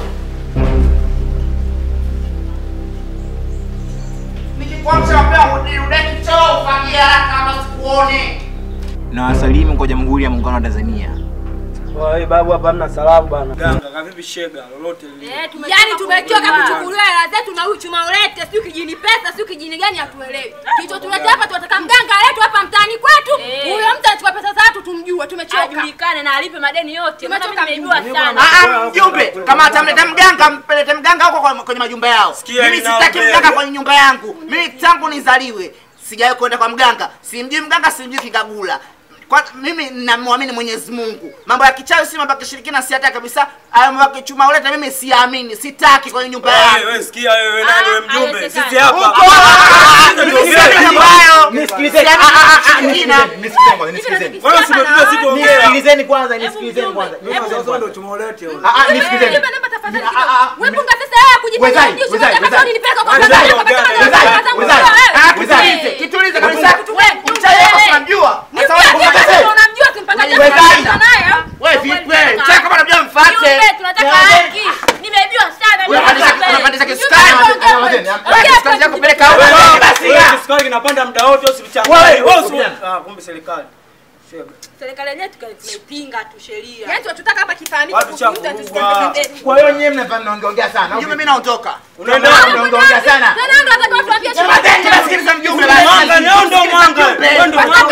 Nikikwamsha mapema urudi kichoo ufagie haraka kama sikuone. Na wasalimu kwa Jamhuri ya Muungano wa Tanzania. Wewe babu hapa hamna salamu bana. Ganga kavipi shega lolote lile. Eh, tumechoka Yaani tumechoka kuelewa. kuchukuliwa hela zetu na huyu chuma ulete, sio kijini pesa, sio kijini gani hatuelewi. Kicho tulete hapa tunataka mganga letu hapa mtaani kwetu. Eh. Huyo mtu anachukua pesa za watu tumjue, tumechoka. ajulikane na alipe madeni yote. Maana mimi Tumechoka nimeibiwa sana. Ah, ah, mjumbe, kama atamleta mganga mpelete mganga huko kwa- kwenye majumba yao. Sikia Mimi ninao sitaki mbele. mganga kwenye nyumba yangu. Mimi tangu nizaliwe sijawahi kwenda kwa mganga. Simjui mganga, simjui kigagula. Kwa mimi namwamini Mwenyezi Mungu. Mambo ya kichawi si mambo ya kishirikina si hata kabisa. Hayo mambo ya kichuma uleta mimi siamini. Sitaki kwenye nyumba Wewe yangu. wewe sikia wewe nani wewe Ah, mjumbe. haiwezekani. Sisi hapa. Huko! Ah, Sisi mimi ndio siamini mambo hayo. Nisikilizeni. Siamini- Ah, ah, ah, Amina. nisikilizeni, nisikilizeni kwanza, nisikilizeni. Wewe usimepita sitaongea. Nisikilizeni kwanza, Hebu nisikilizeni mjumbe, kwanza. hebu Nisikilizeni Sasa ndio kwanza. tumolete wewe. Ah, ah, nisikilizeni. Nipe namba tafadhali Ah, kidogo. ah, ah, Wewe mi- punga sasa hela kujipanga Wezai, ndio wezai, unataka wezai. nipeleke kwa Wezai, mganga, wezai, kama wezai, kama kama wezai. wewe. Ah, Wezai. kitulize, kitulize kabisa. Wewe, Mchawi wako wewe. tunamjua. Sasa Nipe wewe pesa, kumbe- unamjua kimpanga Wezai. chako naye. Wewe vipi wewe? Mchawi kama unamjua mfuate. Mjumbe, tunataka haki. Nimeibiwa sana. Unapandisha Mjumbe. unapandisha Mjumbe, kisukari. ongea. Nyamazeni, Wewe Ongea kisukari hapa, chako peleka huko. Wewe Basi. wewe kisukari kinapanda muda wote usichanganye. Wewe, Wewe usi- wewe. Ah, kumbe serikali. Shega. Serikali yenyewe tukaipinga tu sheria. Yaani tunataka hapa kifahamike Watu kuhusu cha mtu anachukua kuvurugwa. pesa zetu. Kwa hiyo nyewe mnafanya mnaongeongea sana. au Mjumbe vipi? mimi naondoka. Unaenda Mnaongeongea sana. Tena ndio atakawa tuambie Sema tena nasikiliza mjumbe Mwanga, leo ndo mwanga. Wewe ndo mwanga.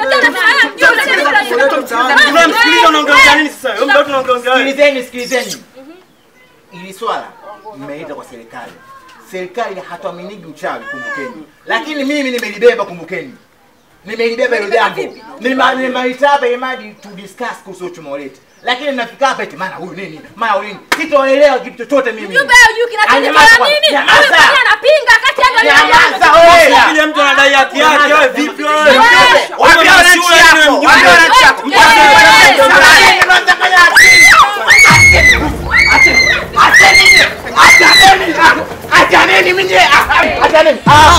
Tunamsikiliza unaongeongea nini sasa? Wewe mdogo tunaongeongea wewe. Sikilizeni, sikilizeni. Ili swala mmeita kwa serikali. Serikali hatuaminiki uchawi, kumbukeni. Lakini mimi nimelibeba, kumbukeni. Nimelibeba hilo jambo. Nima- Nimeita hapa imadi to discuss kuhusu uchumi wetu. Lakini nafika hapa eti maana huyu nini? Maana huyu nini? Sitoelewa kitu chochote mimi. Mjumbe hujui Nyamaza kinachofanya kwanza, nini? nyamaza. Huyu mwenyewe anapinga kati yangu na Nyamaza wewe. Kile mtu anadai haki yake wewe vipi wewe? Mjumbe, waambie wananchi yako. Waambie wananchi yako. Achaneni mimi. Achaneni.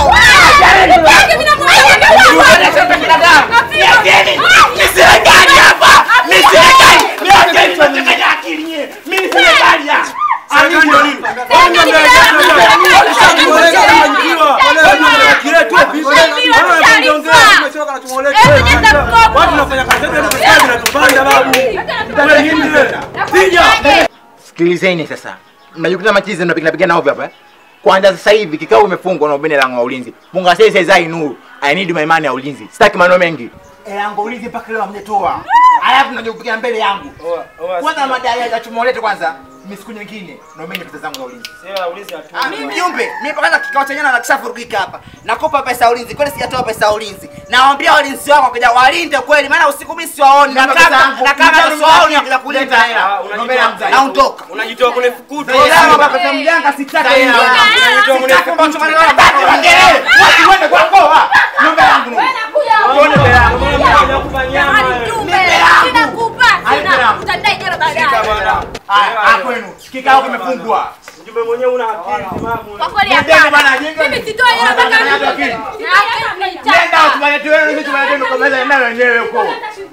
Ni serikali hapa. Ni serikali. Ni serikali tunachanganya akili nyie. Mimi serikali hapa. Serikali ndio nini? Wewe ndio ndio Watu wanafanya kazi yetu ndio serikali inatupanda babu. Wewe nini wewe? Piga. Sikilizeni sasa. Mnajikuta machizi mnapiga piga ovyo hapa. eh? Kwanza sasa hivi kikao imefungwa na ubene langu wa ulinzi. Munga sasa zai nuru. I need my money ya ulinzi. Sitaki maneno mengi. Eh, yangu ulinzi mpaka leo hamjatoa. Alafu mnajipiga mbele yangu. Kwanza madai ya tumolete kwanza. Mimi siku nyingine naomba pesa zangu za ulinzi. Sasa ulizi atu. Ah, mimi mjumbe, mimi kwanza kikao chenyewe na kishafurugika hapa. Nakopa pesa ya ulinzi. Kweli sijatoa pesa ya ulinzi. Nawaambia walinzi wako kuja walinde kweli maana usiku mimi siwaoni. Na pesa kama yangu. na kama Mtani siwaoni wangu. kuja kulinda Leta hela. hela. Ah, Naomba hela mzai. Naondoka. Unajitoa kwenye fukuto. Ndio baba pesa mjanga sitaki. Sasa hela. Unajitoa kwenye Sitaki ambacho fukuto. maneno yangu. Watu wende kwa kwa. Naomba yangu. nuru. Tuone mbele yako. Mbona mimi hajakupa nyama wewe? Shika bwana. Haya, hapa kwenu. Kikao kimefungwa. Mjumbe mwenyewe una akili timamu. Nendeni bwana, jenga. Mimi sitoi hela mpaka Nenda akili. Nenda utumalete wewe, sisi tumalete kwa meza eneo wenyewe huko.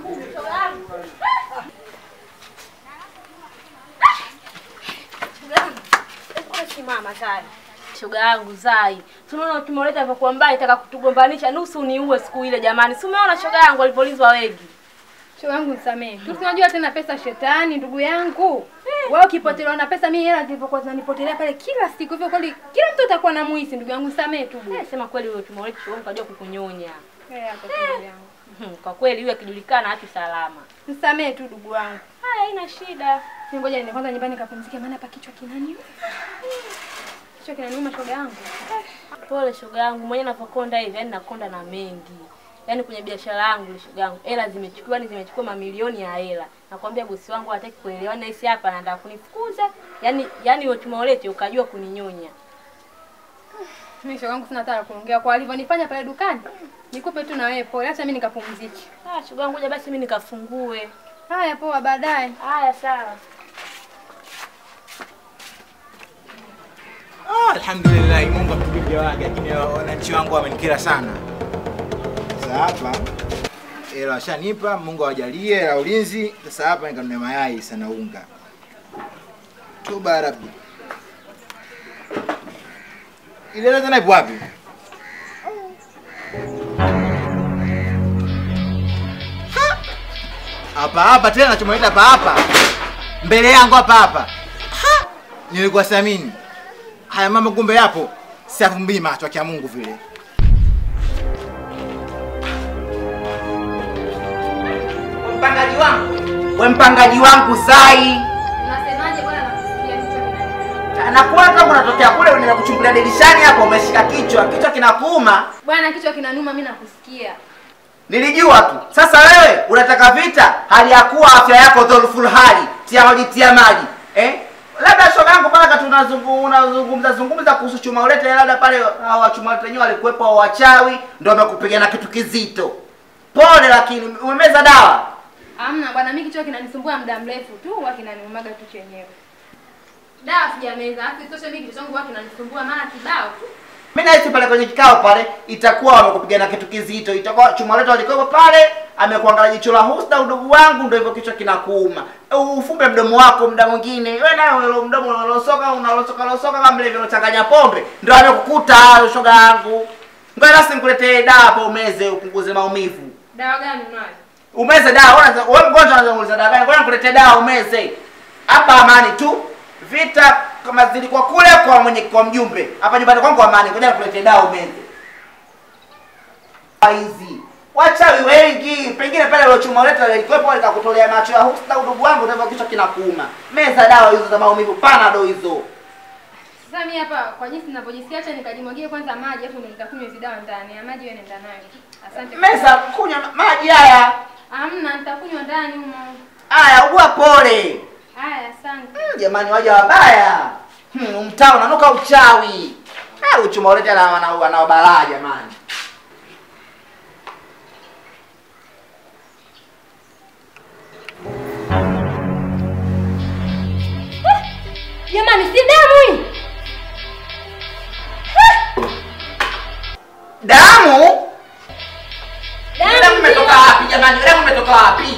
Simama sana. Shoga yangu Zai. Tunaona ukimoleta alivyokuwa mbaya itaka kutugombanisha nusu niue siku ile jamani. Si umeona shoga yangu alipolizwa wengi. Shoga yangu nisamee. Tu tunajua tena pesa shetani ndugu yangu. Wewe ukipotelewa na pesa mimi hela zilivyokuwa zinanipotelea pale kila siku hivyo kweli kila mtu atakuwa na muhisi ndugu yangu nisamee tu. Eh, sema kweli wewe ukimoleta shoga yangu kajua kukunyonya. Eh, hapo tu ndugu yangu. Mhm, Kwa kweli huyu akijulikana hatu salama. Nisamee tu ndugu wangu. Haya haina shida. Ni ngoja niende kwanza nyumbani kapumzike maana hapa kichwa kinaniuma. Kichwa kinaniuma shoga yangu. Pole shoga yangu, mwenyewe navyokonda hivi, yani nakonda na mengi. Yaani kwenye biashara yangu ile shoga yangu, hela zimechukuliwa, ni zimechukua mamilioni ya hela. Nakwambia bosi wangu hataki kuelewa na hisi hapa anataka kunifukuza. Yaani yaani wewe tumeolete ukajua kuninyonya. Mimi shoga yangu sina hata la kuongea kwa alivyonifanya pale dukani. Nikupe tu na wewe pole, acha mimi nikapumzike. Ah, shoga ngoja basi mimi nikafungue. Haya, poa, baadaye. Haya sawa. Ah, alhamdulillah Mungu atupigie wake, lakini wananchi wangu wamenikera sana. Sasa hapa hela washanipa, Mungu awajalie hela ulinzi. Sasa hapa nikanunua mayai sana unga. Toba Rabbi. Ile hela tena ipo wapi? Ha! Hapa hapa tena nachomuita hapa hapa. Mbele yangu hapa hapa. Ha! Nilikuwa siamini haya mambo kumbe yapo, siafumbii macho ya Mungu vile. Mpangaji wangu, we mpangaji wangu Zai, Unasemaje bwana nakusikia kichwa kinaniuma. na kwanza unatokea kule unaenda kuchungulia dirishani hapo, umeshika kichwa, kichwa kinakuuma. Bwana kichwa kinanuma mimi nakusikia. Nilijua tu. Sasa wewe unataka vita, hali ya kuwa afya yako dhulful hali, tia maji, tia maji eh? Labda shoga yangu paka tunazungu- unazungumza zungumza kuhusu chuma ulete, labda pale hao wachuma ulete wenyewe walikuwepo hao wachawi, ndio wamekupiga na kitu kizito. Pole, lakini umemeza dawa. Hamna bwana, mimi kichwa kinanisumbua muda mrefu tu, huwa kinaniumaga tu chenyewe. Dawa sijameza, afu isitoshe mimi kichwa changu huwa kinanisumbua mara kibao tu. Mimi nahisi pale kwenye kikao pale itakuwa wamekupiga na kitu kizito, itakuwa chuma letu alikuwepo pale, amekuangalia jicho la husda, udugu wangu, ndio hivyo kichwa kinakuuma. Ufumbe mdomo wako muda mwingine, wewe nayo ule mdomo unalosoka unalosoka losoka kama vile vinachanganya pombe, ndio amekukuta hayo, shoga yangu. Ngoja basi nikuletee dawa hapo umeze upunguze maumivu. Dawa gani unayo? Umeze dawa, wewe wewe mgonjwa unaweza kuuliza dawa gani? Ngoja nikuletee dawa umeze. Hapa amani tu. Vita kama zilikuwa kule kwa mwenye kwa mjumbe. Hapa nyumbani kwangu amani. Ngoja nikuletee dawa umeze. Hizi. Wachawi wengi, pengine pale ile chuma leta ilikuwepo likakutolea macho ya husda udugu wangu ndio kichwa kinakuuma. Meza dawa hizo za maumivu panado hizo. Sasa mimi hapa kwa jinsi ninavyojisikia, acha nikajimwagie kwanza maji afu nikakunywa hizo dawa ndani. Ya maji wewe nenda nayo. Asante. Meza kunywa maji haya. Hamna, nitakunywa ndani humo. Haya, ugua pole. Haya, asante. Hmm, jamani waja wabaya. Hmm, mtaa unanuka uchawi. Ah, uchuma ulete na wana wana balaa jamani. Jamani si damu hii. Damu? Damu Damu imetoka ndio. wapi jamani? Damu imetoka wapi?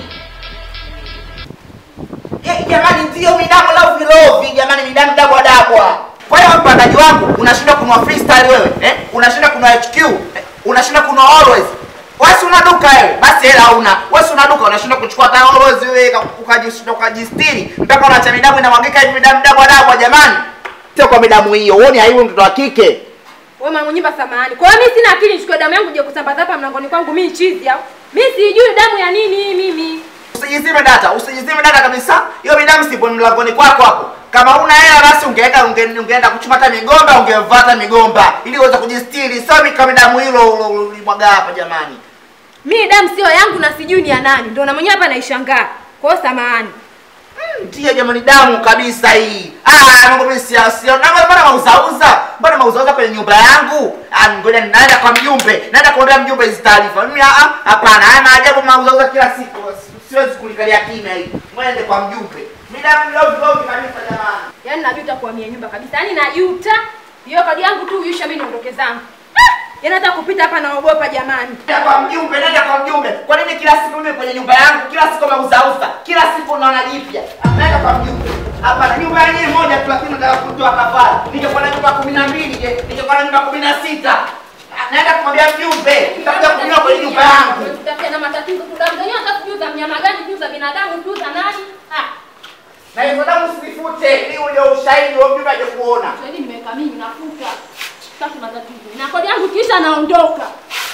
Eh, jamani ndio midamu la vilovi jamani midamu dabwa dabwa. Kwa hiyo mpandaji wangu unashinda kunua freestyle wewe, eh? Unashinda kunua HQ, eh? Unashinda kunua always. Wewe si una duka wewe, basi hela una. Wewe si una duka unashinda kuchukua hata always wewe ukajishinda ukajistiri mpaka unaacha midamu inamwagika hivi midamu dabwa dabwa jamani. Sio kwa midamu hiyo. Uone aibu mtoto wa kike. Wewe mama nyumba samahani. Kwa hiyo mimi sina akili nichukue damu yangu je kusambaza hapa mlangoni kwangu mimi chizi au? Mimi sijui damu ya nini hii mimi. Usijizime data, usijizime data kabisa. Hiyo midamu sipo mlangoni kwako hapo. Kama una hela basi ungeenda unge, ungeenda kuchuma hata migomba, ungevata migomba ili uweze kujistiri. Sio mimi kama damu hilo ulimwaga hapa jamani. Mimi damu sio yangu na sijui ni ya nani. Ndio na mwenyewe hapa naishangaa. Kwa hiyo samahani. Ndio jamani damu kabisa hii. Ah, mambo mimi si sio. Na mbona mauzauza? Mbona mauzauza kwenye nyumba yangu? Ah, ngoja naenda kwa mjumbe. Naenda kuambia mjumbe hizi taarifa. Mimi ah ah, hapana. Haya maajabu mauzauza kila siku. Siwezi kulikalia kimya hii. Ngoja niende kwa mjumbe. Mimi damu lovi lovi kabisa jamani. Yaani najuta kuhamia nyumba kabisa. Yaani najuta. Hiyo kadi yangu tu uisha mimi niondoke zangu. Ah! Yaani hata kupita hapa naogopa jamani. Nenda kwa mjumbe, nenda kwa mjumbe. Kwa nini kila siku mimi kwenye nyumba yangu, kila siku mauzauza, kila siku naona jipya? Nenda kwa mjumbe. Hapana, nyumba yenyewe moja tu, lakini nataka kutoa kafara. Ningekuwa na nyumba kumi na mbili je? Ningekuwa na nyumba kumi na sita naenda kumwambia mjumbe, nitakuja kunywa kwenye nyumba yangu. Tutafuta na matatizo tu damu zenyewe hata sijui za mnyama gani, sijui za binadamu, sijui za nani. Ah, Na hizo damu usifute, ili uje ushahidi wa mjumbe aje kuona. Yaani nimeweka mimi nafuta. Sitaki matatizo. Na kodi yangu kisha naondoka.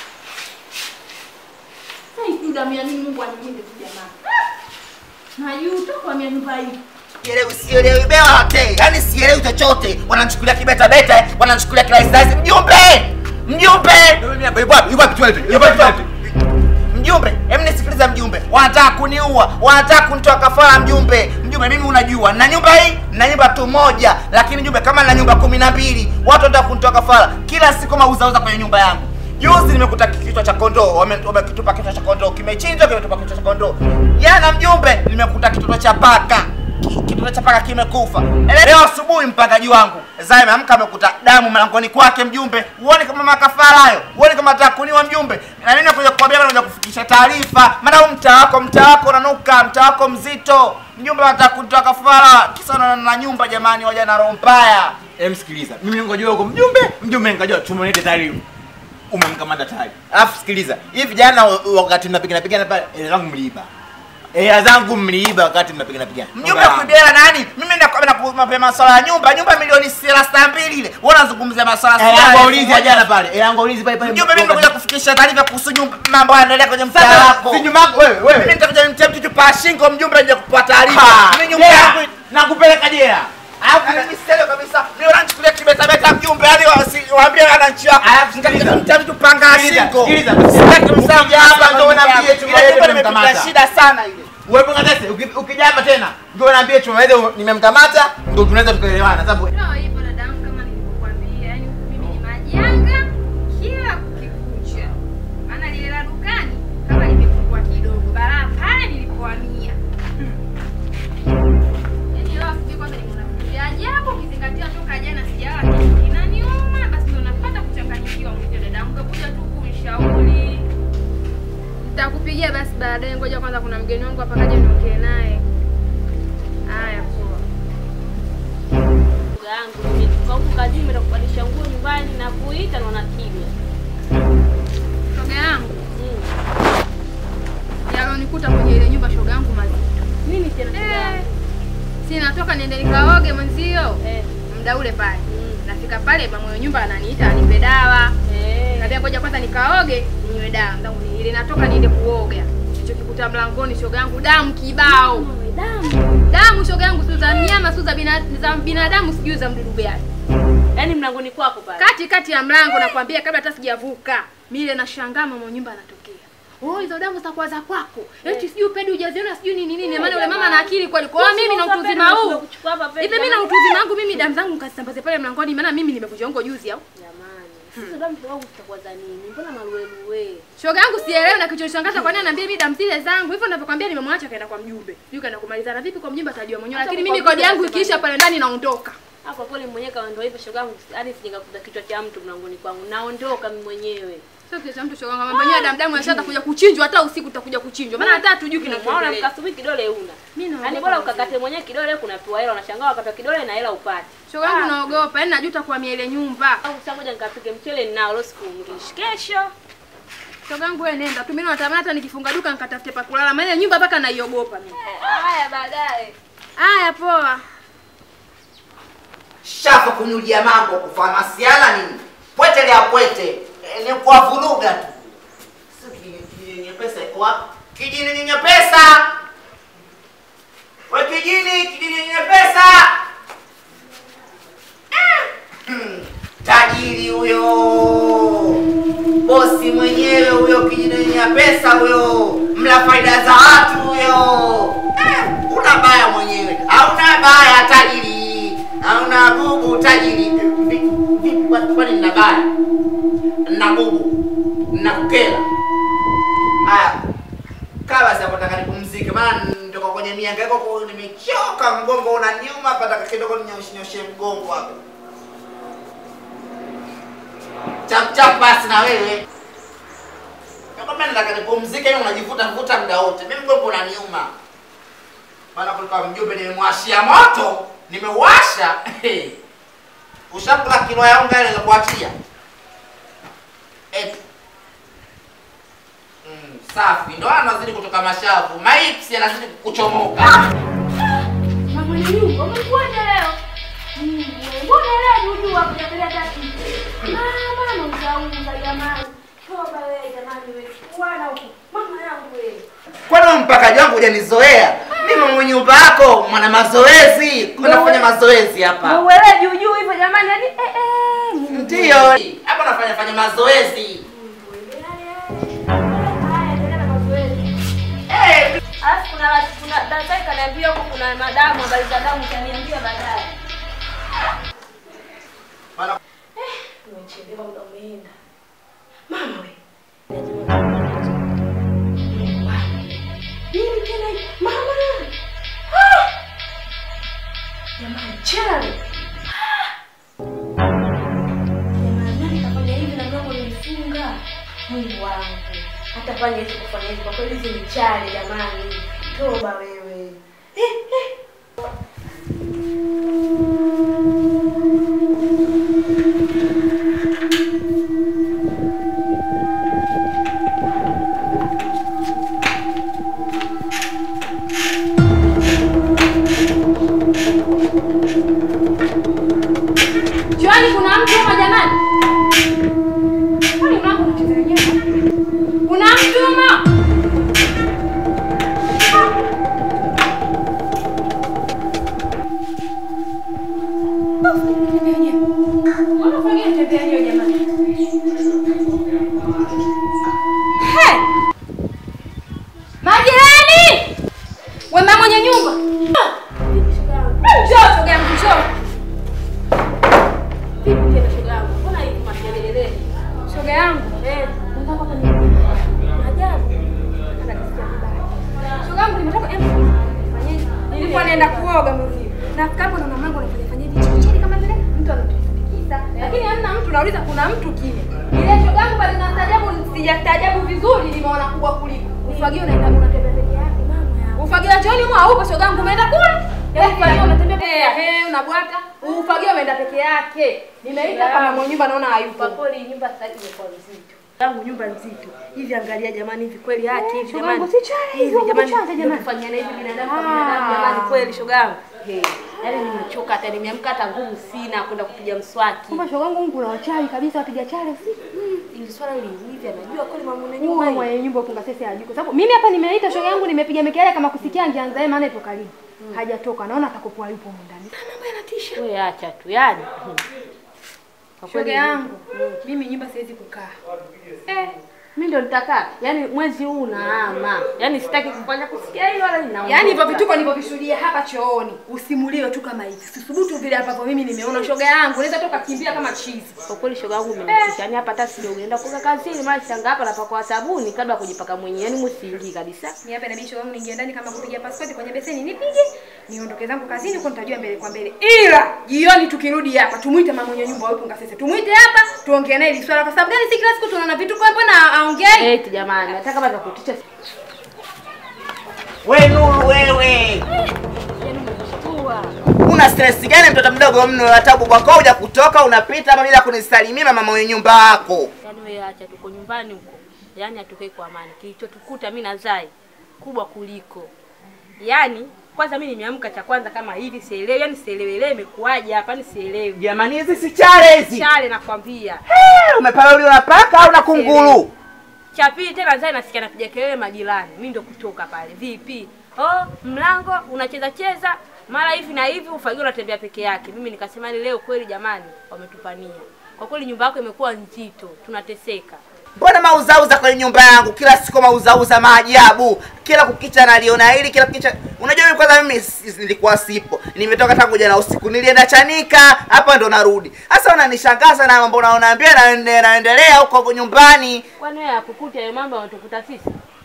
Sasa hii damu ya nini Mungu anilinde tu jamani. Najuta kwa mia nyumba hii. Sielewi, sielewi bewa hote. Yaani sielewi chochote. Wananichukulia kibeta beta, wananichukulia kirahisi mjumbe. Mjumbe. Yupo wapi? Yupo wapi? Tuende. Yupo wapi? Tuende. Mjumbe, hebu nisikilize mjumbe. Wanataka kuniua, wanataka kunitoa kafara mjumbe. Mjumbe, mimi unajua, na nyumba hii, na nyumba tu moja, lakini mjumbe kama na nyumba kumi na mbili, watu wanataka kunitoa kafara. Kila siku mauzauza kwenye nyumba yangu. Juzi nimekuta kichwa cha kondoo, wame- wamekitupa kichwa cha kondoo, kimechinjwa, kimetupa kichwa cha kondoo. Jana mjumbe, nimekuta kitoto cha paka, Ki- kitoto cha paka kimekufa. Leo asubuhi mpangaji wangu Zai ameamka amekuta damu mlangoni kwake mjumbe. Uone kama makafara hayo, uone kama atakuniwa mjumbe. Na mimi nakuja kukwambia, bado nakuja kufikisha taarifa, maana huu mtaa wako, mtaa wako unanuka, mtaa wako mzito. Mjumbe anataka kunitoa kafara, kisa na, na nyumba jamani, waja na roho mbaya. Em, sikiliza, mimi ngojea huko mjumbe, mjumbe ngojea tumonete taarifa. Umemkamata tayari. Alafu sikiliza, hivi jana wa- wakati mnapigana pigana pale, hela zangu mliiba. Hela zangu mliiba wakati mnapigana pigana. Mjumbe kuibela nani? Mimi nakwambia mapema masuala ya nyumba, nyumba milioni 32 ile. Wewe unazungumzia masuala Hela yangu ya ulizi ya jana pale. Hela yangu ulizi pale pale. Mjumbe, mimi nimekuja kufikisha taarifa kuhusu nyumba, mambo yanaendelea kwenye mtaa Sasa wako. si nyuma yako wewe Mimi wewe. nitakuja nimtie mtu chupa shingo mjumbe nje kupa taarifa. Ha, Mimi nyumba jela. yangu Nakupeleka jela. Alafu mimi sio kabisa. Mimi unanichukulia kibeta beta mjumbe hadi wasi- waambie wananchi wako. Alafu sikiliza. Nitakuja kumtia mtu panga Sikiliza, shingo. sikiliza. Sitaki msamaha Ukija hapa ndio unaambia chuma Ile yetu nyumba nimepata nimemkamata. shida sana ile. Wewe katese, ukija hapa tena, ndio naambia chuma wewe nimemkamata, ndio tunaweza tukaelewana sababu Ndio hivyo dadangu, kama nilivyokuambia, yani mimi ni majanga kila kikucha. Maana lile la dukani kama limepungua kidogo, balaa pale nilipohamia. Yaani leo asubuhi kwanza nimeona vitu vya ajabu, ukizingatia toka jana sijala kitu kinaniuma, basi ndio napata kuchanganyikiwa mwisho. Dadangu kakuja tu kunishauri. Nitakupigia basi baadaye, ngoja kwanza, kuna mgeni wangu hapa, kaja niongee naye. Haya, poa. Ndugu yangu nimetoka huku kazini, nimeenda kubadilisha nguo nyumbani na kuita naona kimya. Shoga yangu Mm. yalonikuta kwenye ile nyumba, shoga yangu mazito. Nini tena shoga Eh, yangu? si natoka niende nikaoge mwenzio Eh. muda ule pale. Mm. Nafika pale mama mwenye nyumba ananiita anipe dawa. Eh. Kaambia ngoja kwanza nikaoge ninywe dawa. Ndangu ni ile natoka niende kuoga. Nilichokikuta mlangoni shoga yangu damu kibao. Mama, damu. Damu shoga yangu sio za mnyama, sio za bina, za binadamu, sijui za mdudu gani. Yaani mlangoni kwako pale. Kati kati ya mlango nakwambia kabla hata sijavuka. Mimi ile nashangaa mama mwenye nyumba anatokea. Oh, hizo damu zitakuwa za kwako. Eti sijui upedi hujaziona sijui nini nini. Maana yule mama ana akili kweli. Kwa hiyo mimi na utu uzima huu. Hivi mimi na utu uzima wangu mimi damu zangu nikasambaze pale mlangoni maana mimi nimevunja ungo juzi au. Jamani. Sasa damu zangu zitakuwa za nini? Mbona maluelue? Shoga yangu sielewi na kichonishangaza kwa nini ananiambia mimi damu zile zangu. Hivyo ninavyokuambia nimemwacha kaenda kwa mjumbe. Sijui kaenda kumalizana vipi kwa mjumbe atajua mwenyewe. Hata Lakini kwa mimi kodi mjumbe yangu atasema ikiisha nini? pale ndani naondoka. Ah, kwa kweli mwenyewe kama ndio hivyo shoga yangu, hadi sijakuta kichwa cha mtu mlangoni kwangu. Naondoka mimi mwenyewe. Sio kitu cha mtu shoga yangu. Mambo yenyewe damu damu yashaanza kuja kuchinjwa hata usiku utakuja kuchinjwa. Maana hata hatujui Unaona kinachoendelea. mkasubi kidole una. Mimi naogopa Yaani bora mzee. ukakate mwenyewe kidole kunapewa hela unashangaa wakati kidole na hela upate. Shoga yangu naogopa. Yaani najuta kuhamia ile nyumba. Au sasa ngoja nikapike mchele ninao leo sikungishi. Kesho. Shoga yangu wewe nenda tu. Mimi natamani hata nikifunga duka nikatafute pa kulala. Maana ile nyumba mpaka naiogopa mimi. Haya baadaye. Haya poa. shafa kunyulia mambo kufanya masiala nini pwete lea pwete e, ni kwa vuruga tu Sio kijini- kijini yenye pesa iko wapi kijini yenye pesa we kijini kijini yenye pesa Ah! Hmm, tajiri huyo bosi mwenyewe huyo kijini yenye pesa huyo mla faida za watu huyo Eh, una baya mwenyewe hauna baya tajiri hauna bubu tajiri Vi- vipi kwa- kwani nina baya na bubu na kukela haya kaa basi hapo nataka nipumzike maana nitoka kwenye miangaiko kwa nimechoka mgongo unaniuma pataka kidogo ninyoshe mgongo hapo chap chap basi na wewe nakwambia nataka nipumzike hiyo unajivuta vuta muda wote mimi mgongo unaniuma maana kulikuwa mjumbe nimemwashia moto nimeuasha ushakula kilo ya unga ile za kuachia eti mm, safi ndo anazidi kutoka mashavu maips yanazidi kuchomoka Mama mwenye nyumba umekuja leo? Mm, mbona leo juju hapo kutembelea tatu? Mama unauza jamani. Shoga wewe jamani wewe. Bwana huko. Mama yangu wewe. kwani mpakaji wangu hujanizoea mimi mwenye nyumba yako mwana mazoezi unafanya mazoezi hapa Uwele juu juu hivyo jamani yani eh eh. Mungu. ndio hapa nafanya fanya mazoezi Haya, endelea na mazoezi. Eh, Alafu kuna kuna daktari kaniambia huko kuna madamu habari za damu kaniambia baadaye. Bana- Umechelewa muda umeenda. Mama Nini tena hii? Mama! Ah! Jamani, chale. Jamani, nani kafanya hivi na mlango nilifunga? Mungu wangu. Hata fanya hivi kufanya hivi kwa kweli hizi ni chale jamani. Toba wewe. Eh, eh. Juani kuna mtu hapa jamani? Kwani mlango unacheza wenyewe? Kuna mtu hapa? Mbona ufanye tembea hiyo jamani? He! Majirani! Wema mwenye nyumba. Njoo sogea njoo. Vipi tena shoga yangu? Mbona hivi makelele? Shoga yangu. Eh, Nataka hapa ni ajabu. Anajisikia vibaya. Shoga yangu nimetoka em. Fanyeje? Nilikuwa naenda kuoga mwenzio. Nafika hapo na mamangu anafanya fanya hivi chini chini kama vile mtu anatutikisa. Lakini hamna mtu nauliza kuna mtu kile. Ile shoga yangu bali nastaajabu sijastaajabu vizuri nimeona kubwa kuliko. Ufagio unaenda unatembea peke yake mama yangu. Ufagio wa chooni mwa huko shoga yangu umeenda kule. Yaani ufagio unatembea peke yake. Eh, unabwata. Ufagio umeenda peke yake. Nimeita kama mwenye nyumba naona hayupo. Kwa kweli nyumba sasa hivi imekuwa nzito. Yangu nyumba nzito. Hivi angalia jamani hivi kweli haki hivi shoga jamani. yangu, si chale hizi, Hivi jamani. unakuchanja jamani. Kufanyana hivi binadamu kwa Ah. binadamu jamani kweli shoga yangu. Hey, yaani nimechoka hata nimeamka hata nguvu sina kwenda kupiga mswaki. Kumbe shoga yangu Mungu na wachawi kabisa wapiga chale si. Ili swala li hivi anajua kweli mama mwenye Nyumba nyumba hii. mwenye nyumba ufunga sisi hajui kwa sababu mimi hapa nimeita shoga yangu nimepiga mikelele kama kusikia angeanza yeye maana ipo karibu. Hajatoka naona atakopoa yupo huko ndani. Mambo yanatisha. Wewe acha tu yani. Kwa Shoga kweli yangu mimi nyumba siwezi kukaa. Eh, mimi ndo nitakaa. Yaani mwezi huu unaama. Yaani sitaki kufanya kusikia hilo wala ninaondoka. Yaani hivyo vituko nilivyovishuhudia hapa chooni usimuliwe tu kama hivi. Sisubutu vile ambavyo mimi nimeona shoga yangu naweza toka kimbia kama chizi. Kwa kweli shoga yangu umenitisha. Yaani hapa hata sijaenda kuoga kazini mara shanga hapa napakwa sabuni kabla ya kujipaka mwenyewe. Yaani msiingii kabisa. Ni hapa inabidi shoga yangu niingie ndani kama kupiga pasipoti kwenye beseni nipige. Niondoke zangu kazini huko nitajua mbele kwa mbele. Ila jioni tukirudi hapa tumuite mama mwenye nyumba wewe sisi. Tumuite hapa tuongee naye hili swala kwa sababu gani si kila siku tunaona vituko hapo na aongei. Eti jamani, hata kama nakutisha We Nuru wewe. Una stress gani mtoto mdogo mno wa tabu kwako huja kutoka unapita hapa bila kunisalimia mama mwenye nyumba wako. Yaani wewe acha tuko nyumbani huko. Yaani hatukai kwa amani. Kilichotukuta mimi na Zai kubwa kuliko. Yaani kwanza mimi nimeamka cha kwanza kama hivi sielewi, yaani sielewi ile imekuaje hapa ni sielewi. Jamani hizi si chale hizi. Chale nakwambia. Eh, Umepala uli unapaka au na kunguru? Cha pili tena Zai nasikia napiga kelele majirani. Mimi ndo kutoka pale. Vipi? Oh, mlango unacheza cheza mara hivi na hivi ufagio unatembea peke yake. Mimi nikasema ni leo kweli jamani wametupania. Kwa kweli nyumba yako imekuwa nzito, tunateseka. Mbona mauzauza kwenye nyumba yangu? Kila siku mauzauza maajabu. Kila kukicha naliona hili, kila kukicha. Unajua mimi kwanza mimi si- nilikuwa sipo. Nimetoka tangu jana usiku. Nilienda Chanika, hapa ndo narudi. Sasa unanishangaza na mambo unaonaambia na naendelea huko nyumbani. Kwani wewe hakukuta hayo mambo yanatukuta sisi?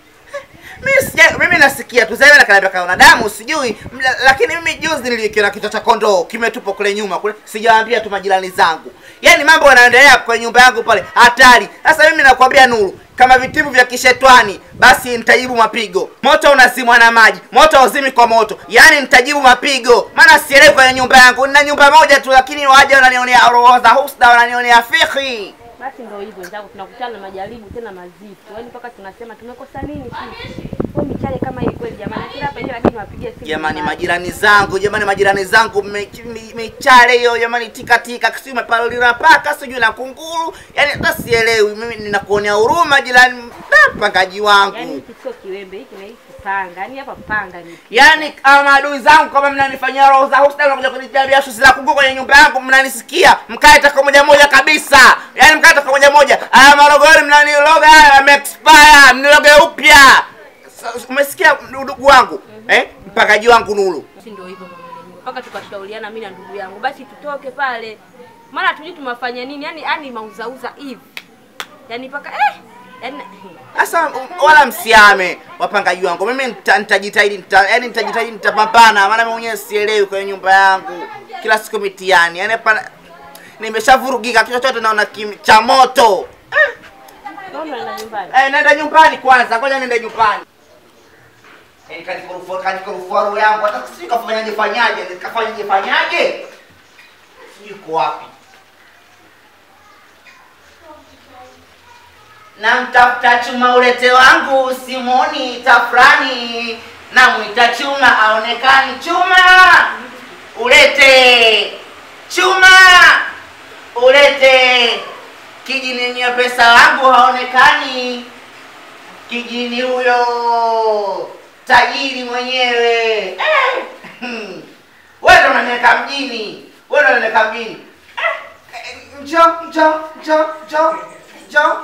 Mimi sija, mimi nasikia tu sasa nakaniambia kaona damu sijui, Mla- lakini mimi juzi nilikiona kichwa cha kondoo kimetupwa kule nyuma kule, sijawaambia tu majirani zangu. Yaani mambo yanaendelea kwenye nyumba yangu pale, hatari. Sasa mimi nakwambia Nuru, kama vitimu vya kishetwani, basi nitajibu mapigo. Moto unazimwa na maji, moto hauzimi kwa moto, yaani nitajibu mapigo. Maana sielewi kwenye nyumba yangu, nina nyumba moja tu, lakini waje wananionea roho za husda, wananionea fikhi. Basi ndio hivyo wenzangu, tunakutana na majaribu tena mazito, yaani mpaka tunasema tumekosa nini sisi? Kwa michale kama hii kweli jamani, kila hapa nje lakini niwapigie simu. Jamani, nyumbani. majirani zangu, jamani, majirani zangu, me- me- michale hiyo jamani, tika tika, sijui mepalilina paka, sijui na kunguru, yani hata sielewi. Mimi ninakuonea huruma jirani, da, mpangaji wangu. Yaani hiki sio kiwembe, hiki na hiki panga, yaani hapa panga ni Yaani kama maadui zangu kama mnanifanyia roho za husda, mnakuja kunitabia shusi za kuku kwenye nyumba yangu, mnanisikia mkae taka moja moja kabisa, yaani mkae taka moja moja. Haya marogori mnaniloga, haya yameexpire, mniloge upya. Sa- Umesikia ndugu wangu eh? Mpangaji wangu Nuru. si ndio hivyo mama mwenyewe. Mpaka tukashauriana mimi na ndugu yangu, basi tutoke pale. Mara tujui tumafanya nini, yaani yaani mauzauza hivi. Yaani mpaka eh Yaani Sasa wala msiame wapangaji wangu, mimi nita- nitajitahidi, nita, yani nitajitahidi, nitapambana, maana mimi mwenyewe sielewi kwenye nyumba yangu, kila siku mitihani, yani hapa nimeshavurugika, kichwa chote naona kim- cha moto. naona na nyumbani. Eh, nenda nyumbani kwanza, ngoja nende nyumbani. Eh, kanikorofua kanikorofua roho yangu, hata sijui kafanyaje fanyaje, kafanyaje fanyaje, sijui iko wapi. Namtafuta chuma ulete wangu simoni tafrani, namwita chuma aonekani. Chuma ulete, chuma ulete, kijini nye pesa wangu haonekani. Kijini huyo tajiri mwenyewe eh. hmm. Wewe ndo unaniweka mjini, wewe ndo unaniweka mjini eh. eh, Njoo, njoo, njoo, njoo, njoo.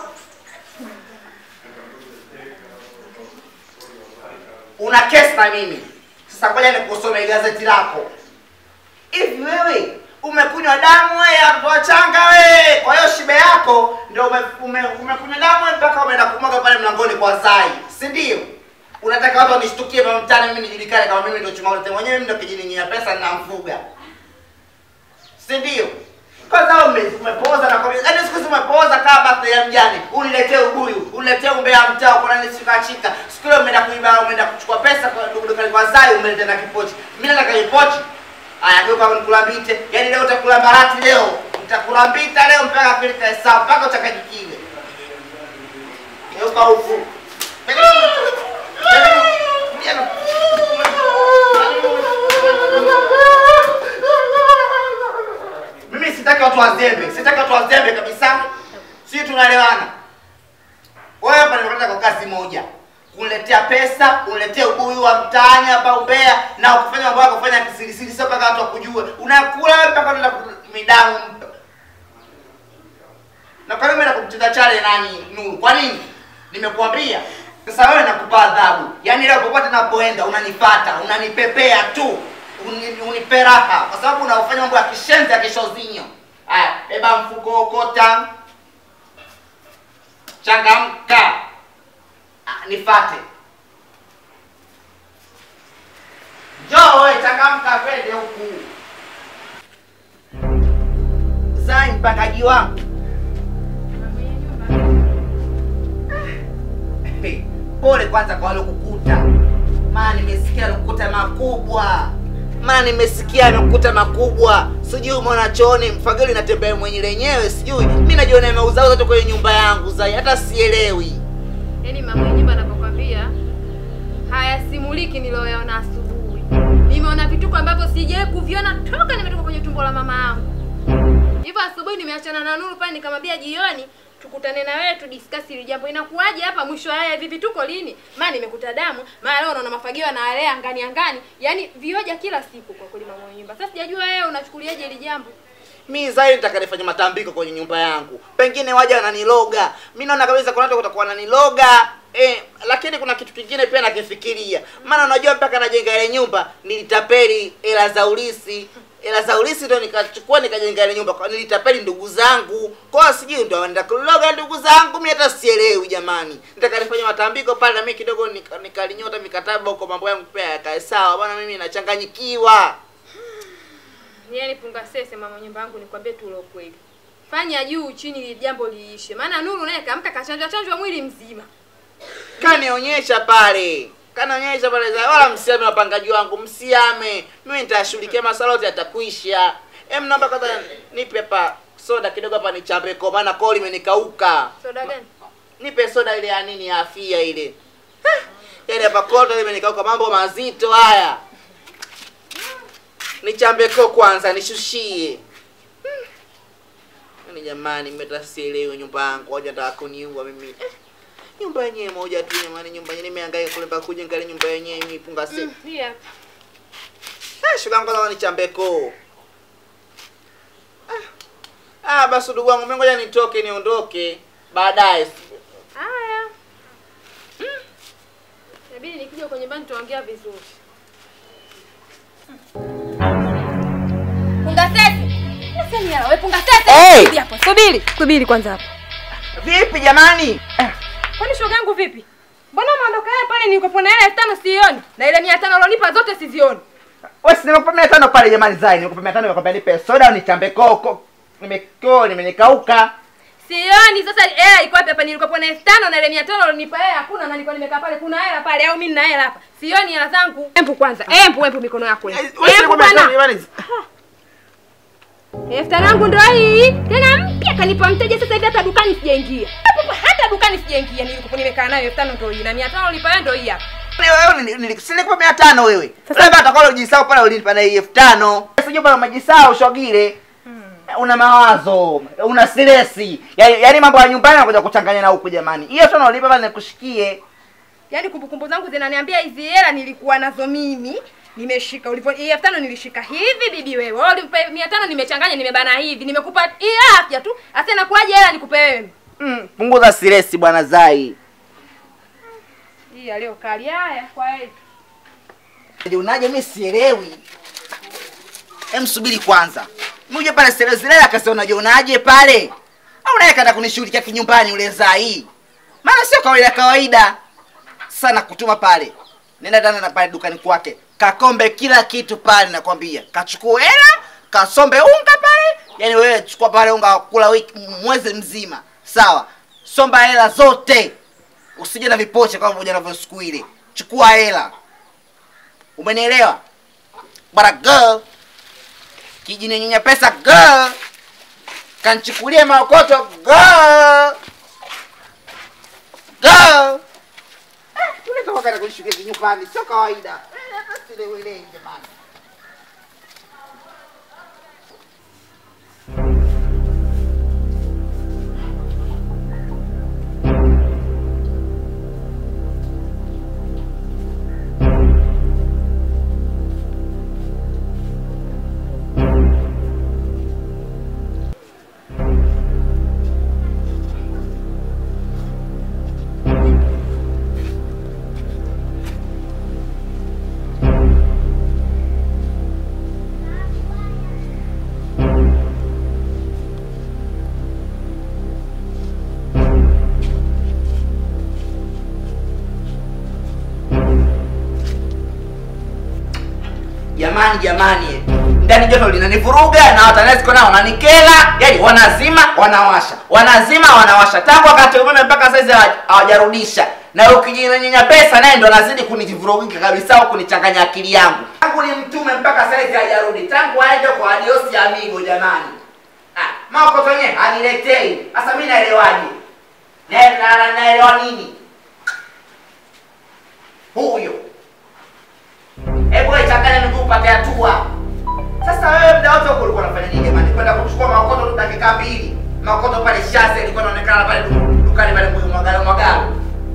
una kesi na mimi sasa ngoja nikusome gazeti lako hivi wewe umekunywa damu we ya watoto wachanga we kwa hiyo shibe yako ndio ume, ume, umekunywa damu we mpaka umeenda kumwaga pale mlangoni kwa zai si ndio unataka watu wanishtukie pa mtaani mimi nijulikane kama mimi ndio chuma ulete mwenyewe mimi ndio kijiningia pesa ninamfuga si ndio kwanza wewe ume- umepoza na kwa yaani siku hizi umepoza kama birthday ya mjane uniletee ubuyu uniletee umbea mtaa kuna nisikachika siku ile umeenda kuiba umeenda kuchukua pesa kwa ndugu dukani kwa zai umeletea na kipochi mimi nataka kipochi aya geuka nikulambite yaani leo utakula barati leo nitakulambita leo mpaka kilika hesabu mpaka utakajikile geuka huku mimi sitaki watu wazembe sitaki watu wazembe kabisa sisi tunaelewana wewe hapa nimekuleta kwa kazi moja kuletea pesa uletee ubuyu wa mtaani hapa umbea na ukifanya mambo yako fanya kisirisiri sio mpaka watu wakujue unakula wewe mpaka unaenda ku- midamu na kwa nini umeenda kumtenda chale nani nuru kwa nini nimekuambia sasa wewe nakupa adhabu yaani leo popote napoenda unanipata unanipepea tu uni- unipe raha kwa sababu unaofanya mambo ya kishenzi ya kishozinyo haya beba mfuko okota changamka Ah, nifate njoo we changamka twende huku zai mpangaji wangu Hey, pole kwanza kwa waliokukuta maana nimesikia alikukuta makubwa maana nimesikia amekukuta makubwa sijui umeona chooni mfagili natembea mwenye lenyewe sijui mi najiona imeuzauza tu kwenye nyumba yangu zai hata sielewi Yaani mama mwenye nyumba anapokwambia hayasimuliki niliyoyaona asubuhi. Nimeona vituko ambavyo sijawahi kuviona toka nimetoka kwenye tumbo la mama yangu. Hivyo asubuhi nimeachana na Nuru pale nikamwambia jioni tukutane na wewe tudiscuss hili jambo. Inakuwaje hapa mwisho wa haya hivi vituko lini? Maana nimekuta damu, maana leo unaona mafagio na alea angani angani. Yaani vioja kila siku kwa kweli mama mwenye nyumba. Sasa sijajua wewe unachukuliaje hili jambo. mi zai nitaka nifanye matambiko kwenye nyumba yangu pengine waja wananiloga mi naona kabisa kuna watu watakuwa wananiloga eh, lakini kuna kitu kingine pia nakifikiria maana unajua mpaka najenga ile nyumba nilitapeli hela za ulisi hela za ulisi ndo nikachukua nikajenga ile nyumba Kwa- nilitapeli ndugu zangu kwa sijui ndo wanaenda kuloga ndugu zangu mi hata sielewi jamani nitaka nifanye matambiko pale na mi kidogo nika- nikalinyota mikataba huko mambo yangu pia yakae sawa bwana mimi nachanganyikiwa Yaani punga sese mama nyumba yangu nikwambie tu ule ukweli. Fanya juu chini ili jambo liishe. Maana Nuru naye kaamka kachanjwa chanjwa mwili mzima. kanionyesha pale kanionyesha pale za wala msiame wapangaji wangu msiame mimi nitashughulikia masuala yote yatakuisha em naomba kwanza nipe hapa soda kidogo hapa nichambe kwa maana koo limenikauka Soda gani? nipe soda ile ya nini ya afia ile Eh, yaani hapa koto limenikauka mambo mazito haya nichambe koo kwanza nishushie Hmm. Yaani jamani mmetasielewi nyumba yangu waja nataka kuniua mimi eh, nyumba yenyewe moja tu jamani nyumba yenyewe nimehangaika kule mpaka kujenga ile nyumba yenyewe mimi punga si Mm, hii hapa. eh, shuga yangu kwanza nichambe koo ah, ah basi ndugu wangu mimi ngoja nitoke niondoke baadaye Haya. Inabidi nikija kwenye bani tuongea vizuri. Punga sese. Sasa ni wewe punga sese. Hey! Subiri hapo. Subiri. Subiri kwanza hapo. vipi jamani zangu vipi? Mbona maondoka haya pale nilikopo na hela elfu tano sioni na ile mia tano ulionipa zote sizioni. Wewe si nimekupa mia tano pale jamani Zai, nimekupa mia tano nimekwambia nipe soda au nichambe koko. Nimekoo nimenikauka. Sioni sasa hela iko wapi hapa nilikopo na elfu tano na ile mia tano ulionipa hela hakuna na nilikuwa nimekaa pale kuna hela pale au mimi nina hela hapa. Sioni hela zangu. Empu kwanza. Empu empu mikono yako. Wewe Empu si nimekupa mia tano bwana. jamani. elfu tano yangu ndo hii tena mpya kanipa mteja sasa hivi hata dukani sijaingia Hapo hata dukani sijaingia nilikuwa nimekaa nayo elfu tano ndo hii na mia tano ulipa wewe ndo hii hapa Wewe ni- ni- si nikupa mia tano wewe. Sasa baba atakalo ujisahau pale ulinipa na hii elfu tano. Sijui pale umejisahau shogile. Una mawazo, una stresi. Yaani yaani mambo ya nyumbani yanakuja kuchanganya na huku jamani. Hiyo tano ulipa pale nikushikie. yaani kumbukumbu zangu zinaniambia hizi hela nilikuwa nazo mimi nimeshika ulipo hii elfu tano nilishika hivi bibi wewe wewe ulipa mia tano nimechanganya nimebana hivi nimekupa hii afya tu hasa inakuwaje hela nikupe wewe Mm, punguza stresi bwana Zai. hii aliyokali haya kwa hiyo Unaje mimi sielewi. Hem subiri kwanza. Muje pale sele zile akasema unajionaje pale? Au naye kaenda kunishughulikia kinyumbani ule Zai. Maana sio kawaida kawaida. Sana kutuma pale. Nenda tena na pale dukani kwake. Kakombe kila kitu pale nakwambia. Kachukue hela, kasombe unga pale. Yaani wewe chukua pale unga kula wiki mwezi mzima. Sawa. Somba hela zote. Usije na vipoche kama moja navyo siku ile. Chukua hela. Umenielewa? Bara girl. Kijinyenyenya pesa girl. Kanchukulie maokoto girl. Girl. Eh, yule kama kana kunishukia kinyumbani sio kawaida. Eh, hata sielewelewi jamani. jamani jamani eh. ndani joto linanivuruga na watanesco nao wananikela yani wanazima wanawasha wanazima wanawasha tangu wakati umeme mpaka saizi hawa- hawajarudisha na ukijinyenyenya pesa naye ndo anazidi kunivurugika kabisa au kunichanganya akili yangu tangu ni mtume mpaka saizi hajarudi tangu aende kwa adiosi amigo jamani ah, maokoto yenyewe haniletei sasa mi naelewaje Na- na- na- naelewa nini huyo hebu wewe changanya miguu upate hatua. Sasa wewe muda wote huko ulikuwa unafanya nini jamani? Kwenda kuchukua makoto tu dakika mbili. Makoto pale shazi ilikuwa inaonekana pale du- dukani pale mbuyu mwagalo mwagalo.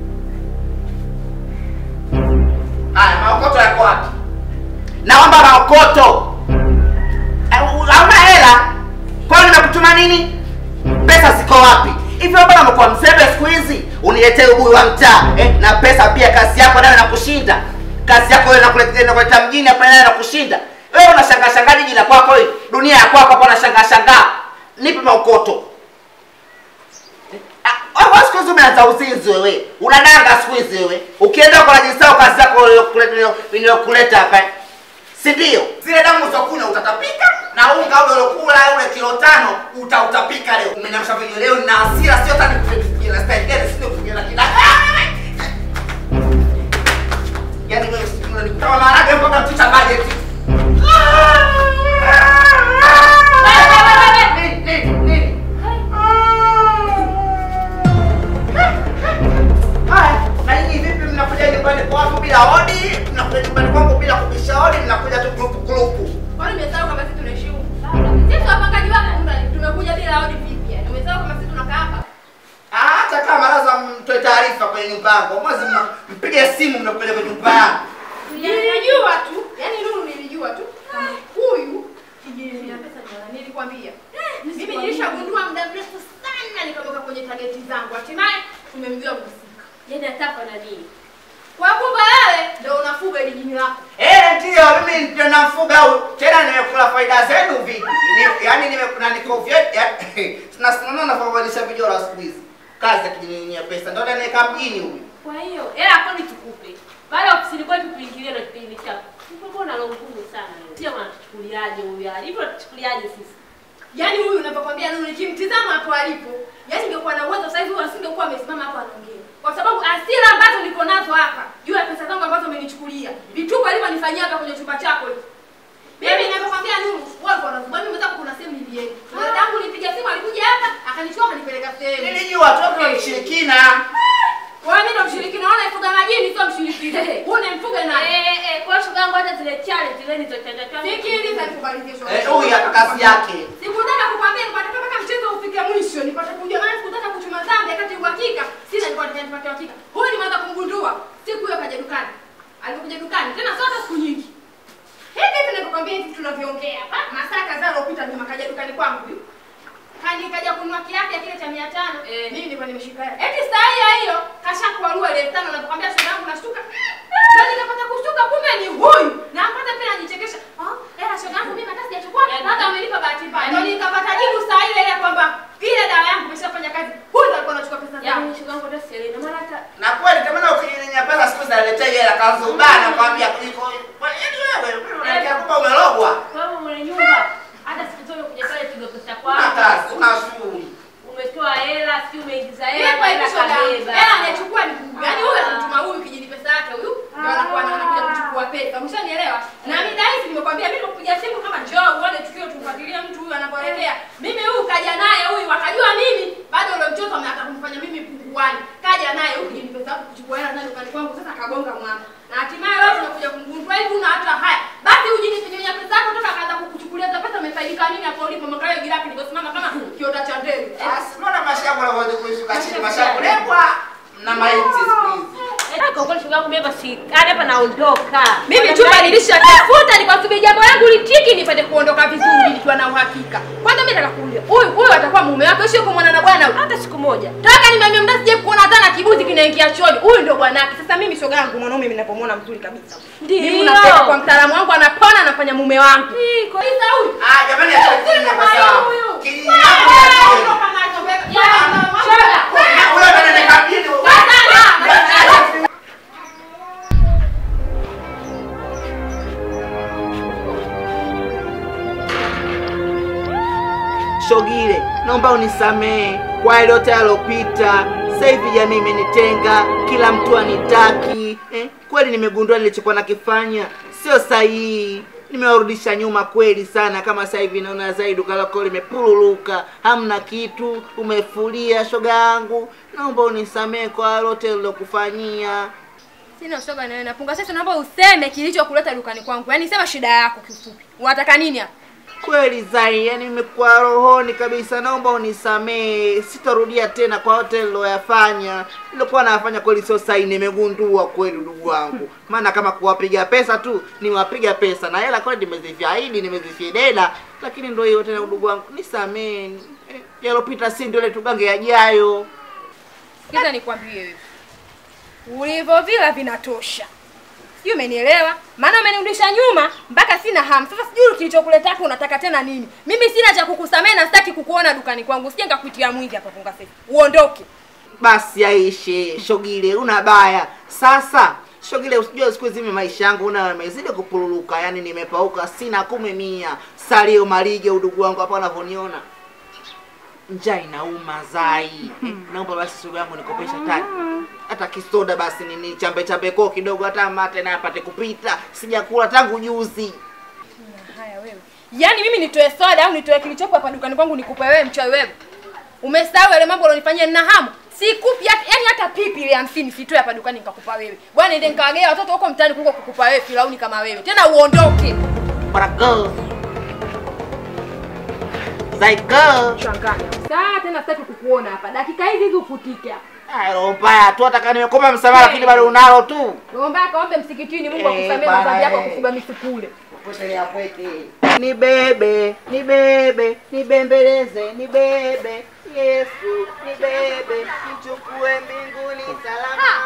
Haya, makoto yako wapi? Naomba makoto. Eh, Hauna hela? Kwa nini nimekutuma nini? Pesa ziko wapi? Hivyo bwana umekuwa mzembe siku hizi. Uniletee ubuyu wa mtaa eh, na pesa pia kazi yako nayo inakushinda. Kazi yako wewe inakuletea inakuleta mjini hapa nayo inakushinda. Wewe unashangaa shangaa jiji la kwako hili. Dunia ya kwako hapo unashangaa shangaa. Nipe maukoto. Ah, wewe siku hizi umeanza uzinzi wewe. Unadanga siku hizi wewe. Ukienda kwa rajisao kazi yako iliyokuleta hapa. Si ndio? Zile damu za kunywa utatapika na unga ule uliokula ule kilo tano utautapika leo. Umenamsha video leo na hasira sio hata nikupigia na style gani sio kupigia na kila. Yaani wewe si unanikuta maharage mpaka mtuta budget. Nini, nini, nini? Haya, na nyinyi vipi mnakuja nyumbani kwangu bila hodi? Mnakuja nyumbani kwangu bila kubisha hodi, mnakuja tu kulupu kulupu. kwani umesahau kama sisi tunaishi huku sisi wapangaji wako kumbe tumekuja bila hodi vipi yani umesahau kama sisi tunakaa hapa Ah, Hata kama lazima mtoe taarifa kwenye nyumba yangu, mwezi mna- mpige simu mnakuja kwenye nyumba yangu. nilijua tu yani Nuru nilijua tu kama huyu kijiji ya pesa ndio nilikwambia mimi nilishagundua muda mrefu sana nikatoka kwenye targeti zangu hatimaye tumemjua mhusika Yaani atafa na nini? kwa kumbe wewe ndio unafuga ili jini lako Eh, ndio mimi ndio nafuga au tena nimekula faida zenu vipi? Ni, yaani nimekuna niko vyeti. Tunasema na kubadilisha vijora siku hizi. Kazi ya kijinyenyea pesa ndio anaweka mjini huyu. Kwa hiyo hela yako nitukupe. Pale ofisini kwetu tuingilie na kipindi chako. Uko na roho ngumu sana wewe. Sio mnachukuliaje huyu hali? Hivyo tuchukuliaje sisi? Yaani huyu unapokwambia Nuru nikimtizama hapo alipo, yaani ningekuwa na uwezo sasa hivi huyu asingekuwa amesimama hapo anaongea. Kwa sababu asira ambazo niko nazo hapa, juu ya pesa zangu ambazo umenichukulia. Vituko alivyonifanyia hapa kwenye chumba chako hivi. Mimi ninapokwambia Nuru, wewe uko na sababu mimi kuna sehemu nilienda. Dada yangu nilipiga simu alikuja hapa, akanichukua akanipeleka sehemu. Nilijua tu kuna mshirikina. Wewe mimi ndo mshirikina, naona ifuga majini sio mshirikina. Wewe unamfuga nani? Eh eh, kwa shoga yangu hata zile challenge zile nilizotenda tu. Sikiliza nikubalizie shoga. Eh, huyu hapa kazi yake. Sikutaka kukwambia nipate mpaka mchezo ufike mwisho, nipate kujua maana sikutaka kuchuma dhambi wakati uhakika sina nilikuwa nataka nipate uhakika. Huyu nimeanza kumgundua siku hiyo kaja dukani. Alipokuja dukani tena sio hata siku nyingi. Hivi hivi ninakwambia hivi tunavyoongea hapa, masaa kadhaa yaliyopita nyuma kaja dukani kwangu huyu. Kani kaja kununua kiatu ya kile cha 500. Eh. Mimi nilikuwa nimeshika hela. Eti saa hiyo hiyo kashakuarua ile 5 nakwambia shoga yangu nashtuka. Na nikapata kushtuka kumbe ni huyu. Na mpaka pia najichekesha. Ah, hela shoga yangu mimi hata sijachukua. Yaani- Hata umenipa bahati mbaya. Ndio Yaani- nikapata jibu saa ile ile kwamba ile dawa yangu imeshafanya kazi. Huyu ndo alikuwa anachukua pesa zangu. Yaani shoga yangu hata sielewi. Na maana hata Na kweli kama na ukinyenya pesa siku zinaletea hela kazubana kwambia kuliko yaani wewe unakia kwamba umelogwa. kwa hiyo mwenye nyumba hata siku zote kuja pale piga pesa Una kwako. kazi, una shughuli. Umetoa hela, si umeingiza Yeye hela, kwa hiyo hela shoga. kabeba. Hela anachukua ni huyu. Yaani huyu anamtuma huyu kijini pesa yake huyu. Ndio anakuwa anakuja kuchukua pesa. Umeshanielewa? Na mimi dai nimekwambia mimi nikupigia simu kama njoo uone tukio tumfuatilie mtu huyu anapoelekea. Mimi huyu kaja naye huyu wakajua mimi bado ule mtoto ameanza kumfanya mimi punguani. Kaja naye huyu kijini pesa yake kuchukua hela ndani dukani kwangu sasa akagonga mwamba. Na hatimaye wewe unakuja kumgundua hivi una hata haya. Basi ujini pinyonya pesa yako toka akaanza kukuchukulia za pesa umefaidika nini hapo ulipo mwangalie girafi niliposimama kama kiota cha ndege. Basi mbona mashavu yanavyoje kushuka chini mashavu lepwa na maiti siku hizi. Eh, kwa kweli shoga yangu mimi hapa si hadi hapa naondoka. Mimi Kwa chumba namna hii- nilishatafuta nikasubiri jambo langu litiki nipate kuondoka vizuri nikiwa na uhakika. Kwanza mimi nataka kuuliza, huyu huyu atakuwa mume wako sio kumwona na bwana huyu. hata siku moja. Toka nimeambia mda sije kuona hata na kibuzi kinaingia chooni. Huyu ndio bwanake. Sasa mimi shoga yangu mwanaume mimi ninapomwona mzuri kabisa. Ndio. Mimi napenda kwa mtaalamu wangu anapona anafanya mume wangu. Iko Sasa huyu. Ah, jamani acha kunyenya pesa. Huyu. Kijiji yangu ya kile. Na huyo ndo ananikabili. Shogile, naomba unisamehe kwa yale yote yalopita. Sasa hivi jamii imenitenga, kila mtu anitaki. Eh, kweli nimegundua nilichokuwa nakifanya sio sahihi. Nimewarudisha nyuma kweli sana, kama sasa hivi naona zaidi duka lako limepululuka, hamna kitu, umefulia. Shoga yangu, naomba unisamehe kwa yale yote nilokufanyia. Sina shoga na wewe napunga. Sasa naomba useme kilichokuleta dukani kwangu. Yaani sema shida yako kifupi. Unataka nini hapa? Kweli Zai, yani nimekuwa rohoni kabisa, naomba unisamehe, sitarudia tena kwa yote niloyafanya. Nilikuwa nafanya kweli sio sahihi, nimegundua kweli ndugu wangu. Maana kama kuwapiga pesa tu, niwapiga pesa na hela kweli nimezifiahidi, nimezifidela, lakini ndio hiyo tena ndugu wangu, nisamehe. Eh, Yalopita si ndio ile tugange yajayo. Sikiza nikwambie wewe. Ulivyovila vinatosha. Sijui umenielewa? Maana umenirudisha nyuma mpaka sina hamu. Sasa sijui kilichokuleta hapo unataka tena nini? Mimi sina cha kukusamehe na sitaki kukuona dukani kwangu. Sije nikakuitia mwingi hapa funga sasa. Uondoke. Basi aishe Shogile, una baya sasa. Shogile, usijue siku hizi mimi maisha yangu una yamezidi kupululuka, yani nimepauka, sina kumi mia. Salio malige, udugu wangu hapa unavyoniona, njaa inauma Zai. Eh, naomba basi sugu yangu nikopesha tani hata kisoda basi nini chambe chambe koo kidogo, hata mate naye apate kupita. Sijakula tangu juzi. Haya wewe. Yaani mimi nitoe soda au nitoe kilichopo hapa dukani kwangu nikupe wewe mchawi wewe. Umesahau yale mambo ulionifanyia nina hamu. Sikupi hata yani hata pipi ile 50 sitoe hapa dukani nikakupa wewe. Bwana nende nikawagea watoto huko mtaani kuliko kukupa wewe filauni kama wewe. Tena uondoke. Para go. Zai go. Changanya. Saa tena sitaki kukuona hapa. Dakika hizi hizi ufutike hapa. Ah, roho mbaya tu, hata kama nimekoma msamaha, lakini bado unalo tu. Naomba akaombe msikitini Mungu Eh, akusamee bana, madhambi yako eh. kufuga misukule. Ni bebe, ni bebe, nibembeleze, ni bebe. Yesu, ni bebe, nichukue mbinguni salama.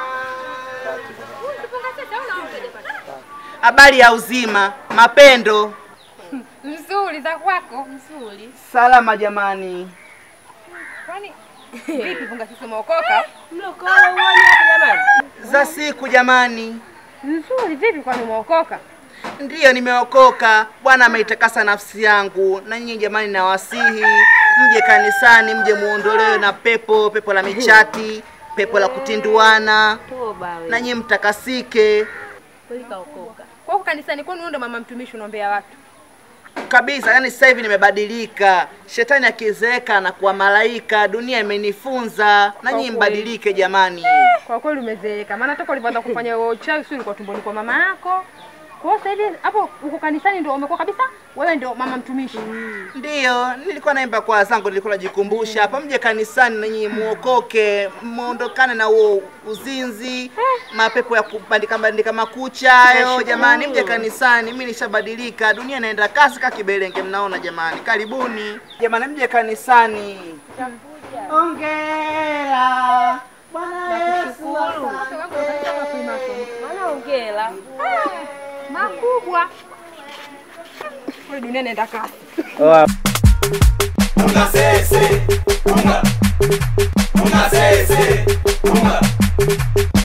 Habari ya uzima, mapendo. Nzuri za kwako. Nzuri. Salama jamani. Kwani vipi funga sisi umeokoka? Mlokole uone hapa jamani. za siku jamani. Nzuri vipi kwani umeokoka? Ndiyo, nimeokoka. Bwana ameitakasa nafsi yangu, na nyinyi jamani, nawasihi mje kanisani, mje muondolewe na pepo, pepo la michati, pepo la kutinduana, Toba wewe. na nyinyi mtakasike Kweli kaokoka. Kwa huko kanisani kwani wewe ndo mama mtumishi unaombea watu? kabisa. Yani sasa hivi nimebadilika, shetani akizeeka na kuwa malaika, dunia imenifunza, na nyinyi Kwa kweli. mbadilike jamani. Kwa kweli umezeeka. Maana toka ulipoanza kufanya huo uchawi sio ulikuwa tumboni kwa mama yako. Kwa hiyo sasa hivi hapo uko kanisani ndio umekuwa kabisa wewe ndio mama mtumishi. Ndiyo, nilikuwa naimba kwa zangu, nilikuwa najikumbusha hapa, mje kanisani na nyinyi muokoke, muondokane na huo uzinzi, mapepo ya kubandika bandika makucha hayo. Jamani, mje kanisani, mimi nishabadilika, dunia inaenda kasi ka kibelenge, mnaona jamani. Karibuni jamani, mje kanisani. Ongera Bwana Yesu. Maana hongera. Makubwa. Kwa dunia inaenda kasi. Unga sese, unga, unga sese, unga,